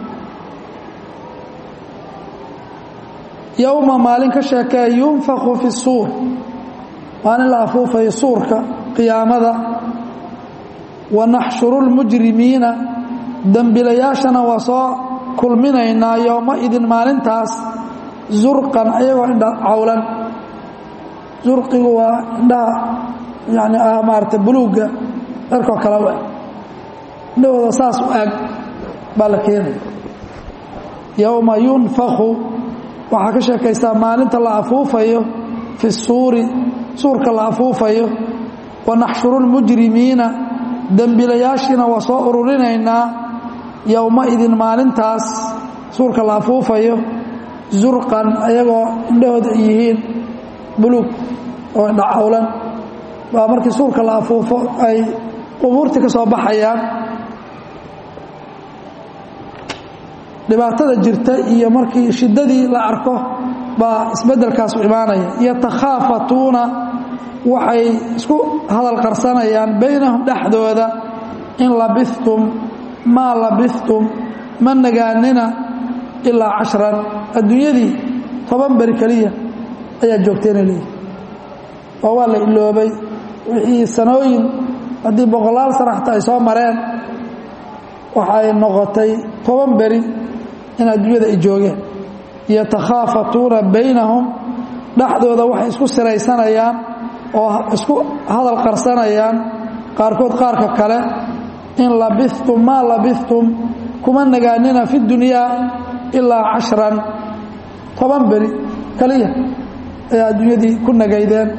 yowma maalin ka sheekee yunfaku fi الsuur maalin la afuufayo suurka qiyaamada wanaxshuru اlmujrimiina dembilayaashana waa soo kulminaynaa yowmaidin maalintaas zurqan ayagoo indha cawlan zurqigu waa indhaha yani ah maarata buluugga dharkoo kale u eg indhahooda saas u eg baa la keenaya yowma yunfaku waxaa ka sheekaysaa maalinta la afuufayo fi suuri suurka la afuufayo wanaxshuru lmujrimiina dembilayaashiina waa soo ururinaynaa yowmaidin maalintaas suurka la afuufayo zurqan ayagoo indhahooda ay yihiin buluug oo indhacawlan baa markii suurka la afuufo ay qubuurtii ka soo baxayaan dhibaatada jirta iyo markii shiddadii la arko baa isbeddelkaasu imaanaya yatakhaafatuuna waxay isku hadal qarsanayaan baynahum dhexdooda in labistum maa labistum ma nagaanina ilaa cashran adduunyadii toban beri keliya ayaa joogteena leeyihi oo waa la iloobay wixii sanooyin haddii boqolaal sana xataa ay soo mareen waxay noqotay toban beri in adduunyada ay joogeen yatakhaafatuuna baynahum dhexdooda waxay isku siraysanayaan oo isku hadal qarsanayaan qaarkood qaarka kale in labistum maa labistum kuma nagaanina fi dunyaa ilaa cashran toban beri kaliya ayaa adduunyadii ku nagaydeen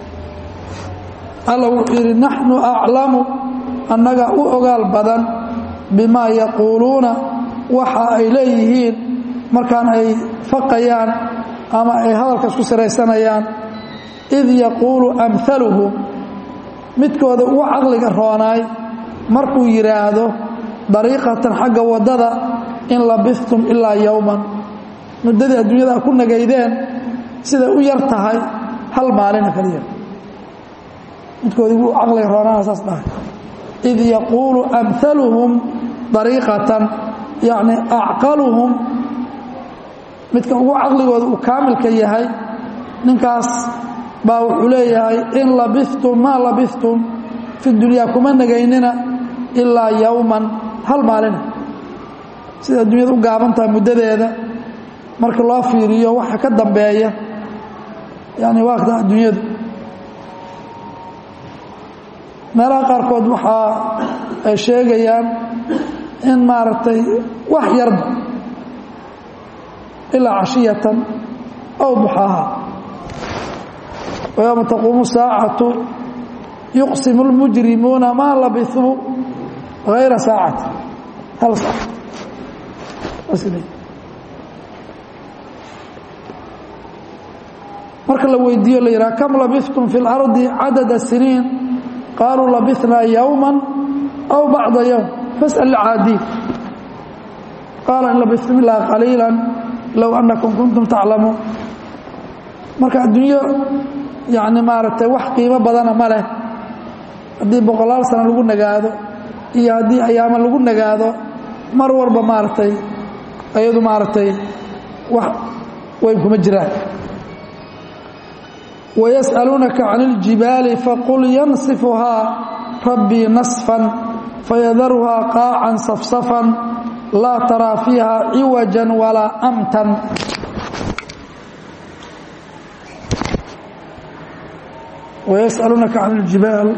alla wuxuu yidhi naxnu aclamu annaga u ogaal badan bimaa yaquuluuna waxa ay leeyihiin markaan ay faqayaan ama ay hadalka isku siraysanayaan id yaquulu amhaluhum midkooda ugu caqliga roonaay markuu yidhaahdo dariiqatan xagga waddada in labistum ilaa yowman muddadii adduunyada a ku nagaydeen siday u yar tahay hal maalina kaliya midkooda ugu caqliga roonaana saas dhahay id yaquulu amhaluhum dariiqatan yacni acqaluhum midka ugu caqligooda uu kaamilka yahay ninkaas baa wuxuu leeyahay in labistum maa labistum fi dunyaa kuma nagaynina ilaa yowman hal maalina sida adduunyada u gaaban tahay muddadeeda marka loo fiiriyo waxa ka dambeeya yani waakta adduunyadu meelaha qaarkood waxaa ay sheegayaan in maaragtay wax yarba ilaa cashiyatan aw duxaaha ويوم تقوم الساعة يقسم المجرمون ما لبثوا غير ساعة هل ساعة أسلي marka la weydiiyo la yidhaha kam labithtum fi اlardi cadada siniin qaaluu labithnaa yowma aw bacda yowm fasأl caadiin qaala in labithtum ilaa qaliila low anakum kuntum taclamuun marka adduunyo yacni maaragtay wax qiimo badana ma leh haddii boqolaal sano lagu nagaado iyo haddii ayaamo lagu nagaado mar walba maaragtay ayadu maaragtay wax weyn kuma jiraan wayas'aluunaka can iljibaali faqul yansifuhaa rabbii nasfan fayadaruhaa qaacan safsafan laa taraa fiiha ciwajan walaa amtan ويسألونك عن الجبال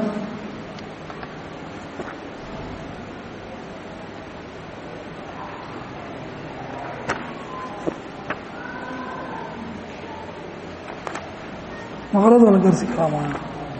مغرض ولا قرسي كرامان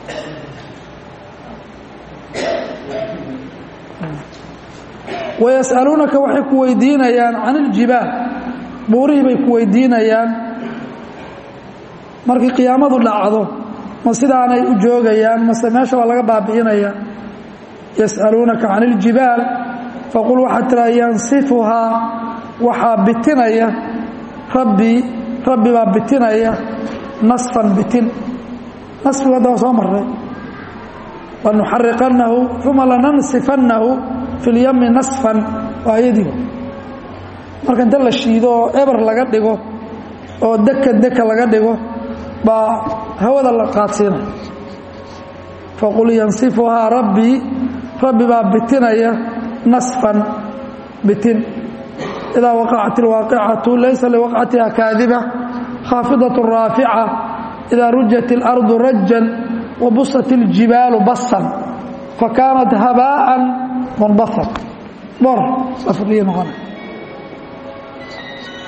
ويسألونك وحي كويدينيان عن الجبال بوري بي كويدينيان markii qiyaamadu dhacdo ma sidaanay u joogayaan mase meesha waa laga baabi'inaya yas'aluunaka can iljibaal faqul waxaad tiraa yansifuhaa waxaa bitinaya rabbii rabbi baa bitinaya nasfan bitin nasfigu hadda waa soo marray lanuxariqannahu uma lanansifannahu fi lyami nasfan waa ayadiiba marka inta la shiido oo eber laga dhigo oo deka deka laga dhigo baa hawada la qaadsiinaya faqul yansifuhaa rabbii rabbi baa bitinaya nasfan bitin idaa waqacat ilwaaqicatu laysa liwaqcatiha kaadiba khaafidaة raafica idaa rujat اlardu rajan wabusat اljibaalu basan fakaanat habaaءa munbahan bor safriya noqona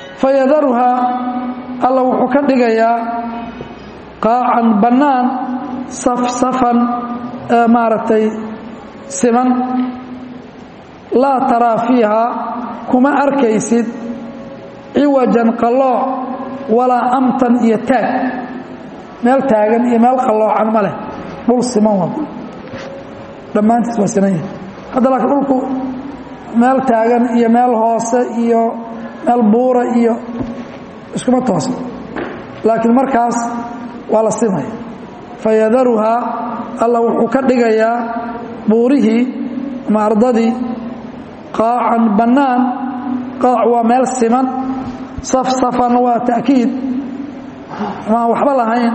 fayadaruhaa alla wuxuu ka dhigayaa qaacan bannaan safsafan maaragtay siman laa taraa fiiha kuma arkaysid ciwajan qallooc walaa amtan iyo taag meel taagan iyo meel qalloocan ma leh dhul siman wa dhammaantiis waa siman yahi hadda laakiin dhulku meel taagan iyo meel hoose iyo meel buura iyo iskuma toosan laakiin markaas waa la simaya fayadaruhaa alla wuxuu ka dhigayaa buurihii ama ardadii qaacan bannaan qaac waa meel siman safsafan waa ta'kiid maan waxba lahayn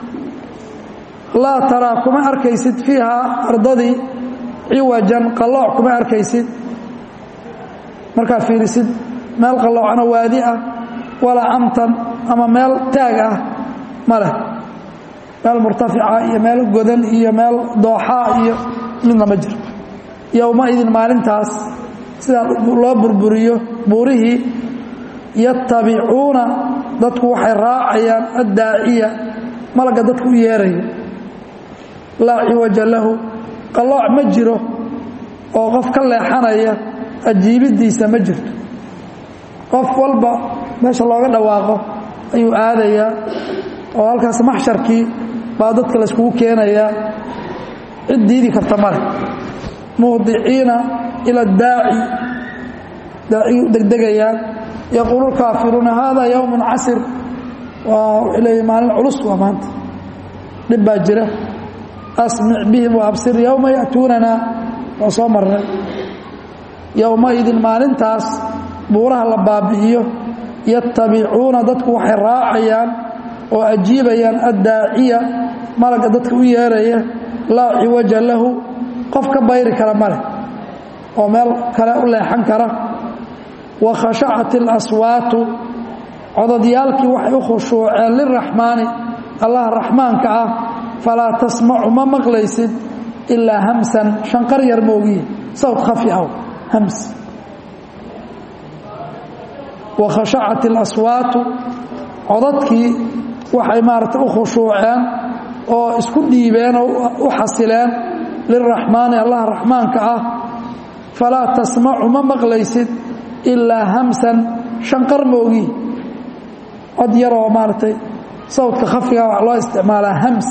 laa taraa kuma arkaysid fiihaa ardadii ciwajan qallooc kuma arkaysid markaa fiirisid meel qalloocana waadi ah walaa amtan ama meel taag ah ma leh meel murtafica iyo meel godan iyo meel dooxaa iyo midna ma jiro yowmaidin maalintaas sidaa loo burburiyo buurihii yatabicuuna dadku waxay raacayaan addaaciya malagga dadku u yeerayo laa ciwaja lahu qallooc ma jiro oo qof ka leexanaya ajiibiddiisa ma jirto qof walba meesha looga dhawaaqo ayuu aadayaa oo halkaas maxsharkii baa dadka layskugu keenayaa cid diidi karta male muhdiciina ila daaci daacigii u degdegayaan yaquulu lkaafiruuna hada yowmun casir waa wuxuu leeya maalin culus waa maanta dhib baa jira asmic bihim waabsir yowma ya'tuunana waa soo marnay yowmaidin maalintaas buuraha la baabi'iyo yatabicuuna dadku waxay raacayaan oo ajiibayaan addaaciya malagga dadka u yeeraya laa ciwaja lahu qof ka bayri kara ma leh oo meel kale u leexan kara wa khashacat اlaswaatu cododyaalkii waxay u khushuuceen liraxmaani allah raxmaanka ah falaa tasmacu ma maqlaysid ilaa hamsan shanqar yar moogiye sawt khafi aw hams wa khashacat اlaswaatu codadkii waxay maaragtay u khushuuceen oo isku dhiibeen oo u xasileen liraxmaani allah raxmaanka ah falaa tasmacu ma maqlaysid ilaa hamsan shanqar moogi cod yaroo maaragtay sawdka khafiga wax loo isticmaalaa hams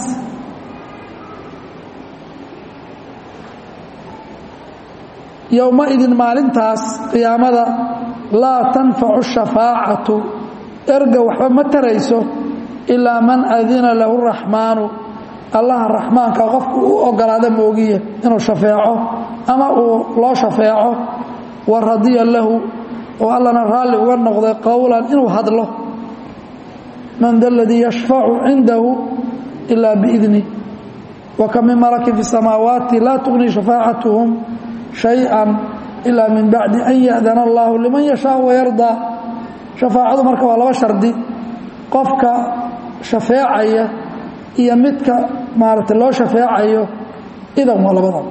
yowmaidin maalintaas qiyaamada laa tanfacu shafaacatu erga waxba ma tarayso ilaa man adina lahu raxmaanu allaha raxmaanka qofku u ogolaada moogiye inuu shafeeco ama uu loo shafeeco wa radiya lahu oo allana raalli uga noqday qowlan inuu hadlo man da ladii yashfacu cindahu ilaa biidni wa ka min malakin fi samaawaati laa tugni shafaacatuhum shayئa ilaa min bacdi an ya'dana allahu liman yashaau wayardaa shafaacadu marka waa laba shardi qofka shafeecaya iyo midka maaragtay loo shafeecayo idan waa labadaba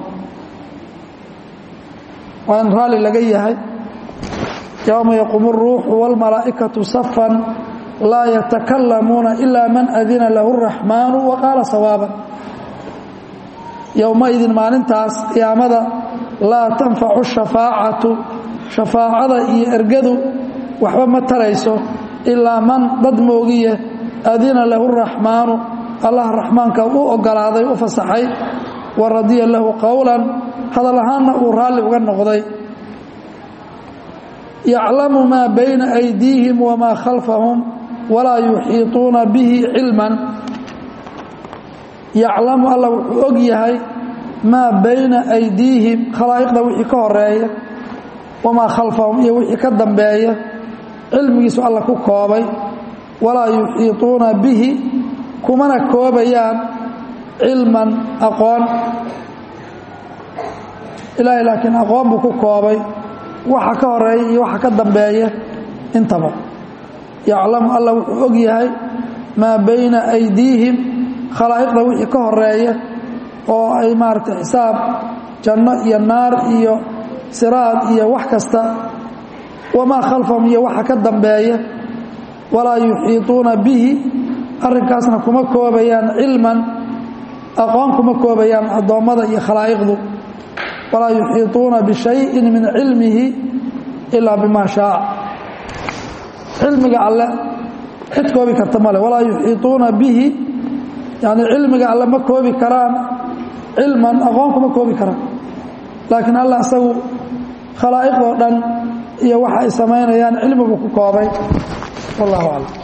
waa in raalli laga yahay yowma yaquumu اruuxu wاlmalaa'ikaةu safan laa yatakalamuuna ila man adina lahu الraxmaanu waqaala sawaaban yowmaidin maalintaas qiyaamada laa tanfacu shafaacatu shafaacada iyo ergadu waxba ma tarayso ilaa man dad moogiye adina lahu الraxmaanu allah raxmaanka u ogolaaday u fasaxay wa radiya lahu qowlan hadal ahaanna uu raalli uga noqday yaclamu maa bayna aydiihim wamaa khalfahum walaa yuxiiطuuna bihi cilman yaclamu alla wuxuu og yahay maa bayna aydiihim khalaa'iqda wixii ka horeeya wamaa khalfahum iyo wixii ka dambeeya cilmigiisu alla ku koobay walaa yuxiiطuuna bihi kumana koobayaan cilman aqoon ilaahay laakiin aqoon buu ku koobay waxa ka horeeya iyo waxa ka dambeeya intaba yaclamu alla wuxuu og yahay maa bayna aydiihim khalaa'iqda wixii ka horeeya oo ay maaragtay xisaab janno iyo naar iyo siraad iyo wax kasta wamaa khalfahum iyo waxa ka dambeeya walaa yuxiiطuuna bihi arrinkaasna kuma koobayaan cilman aqoon kuma koobayaan addoommada iyo khalaa'iqdu walaa yuxiituuna bishayin min cilmihi ilaa bima shaaa cilmiga alle cid koobi karta male walaa yuxiituuna bihi yani cilmiga alle ma koobi karaan cilman aqoon kuma koobi karaan laakiin alla isagu khalaa'iqoo dhan iyo waxa ay samaynayaan cilmibuu ku koobay wallahu aclam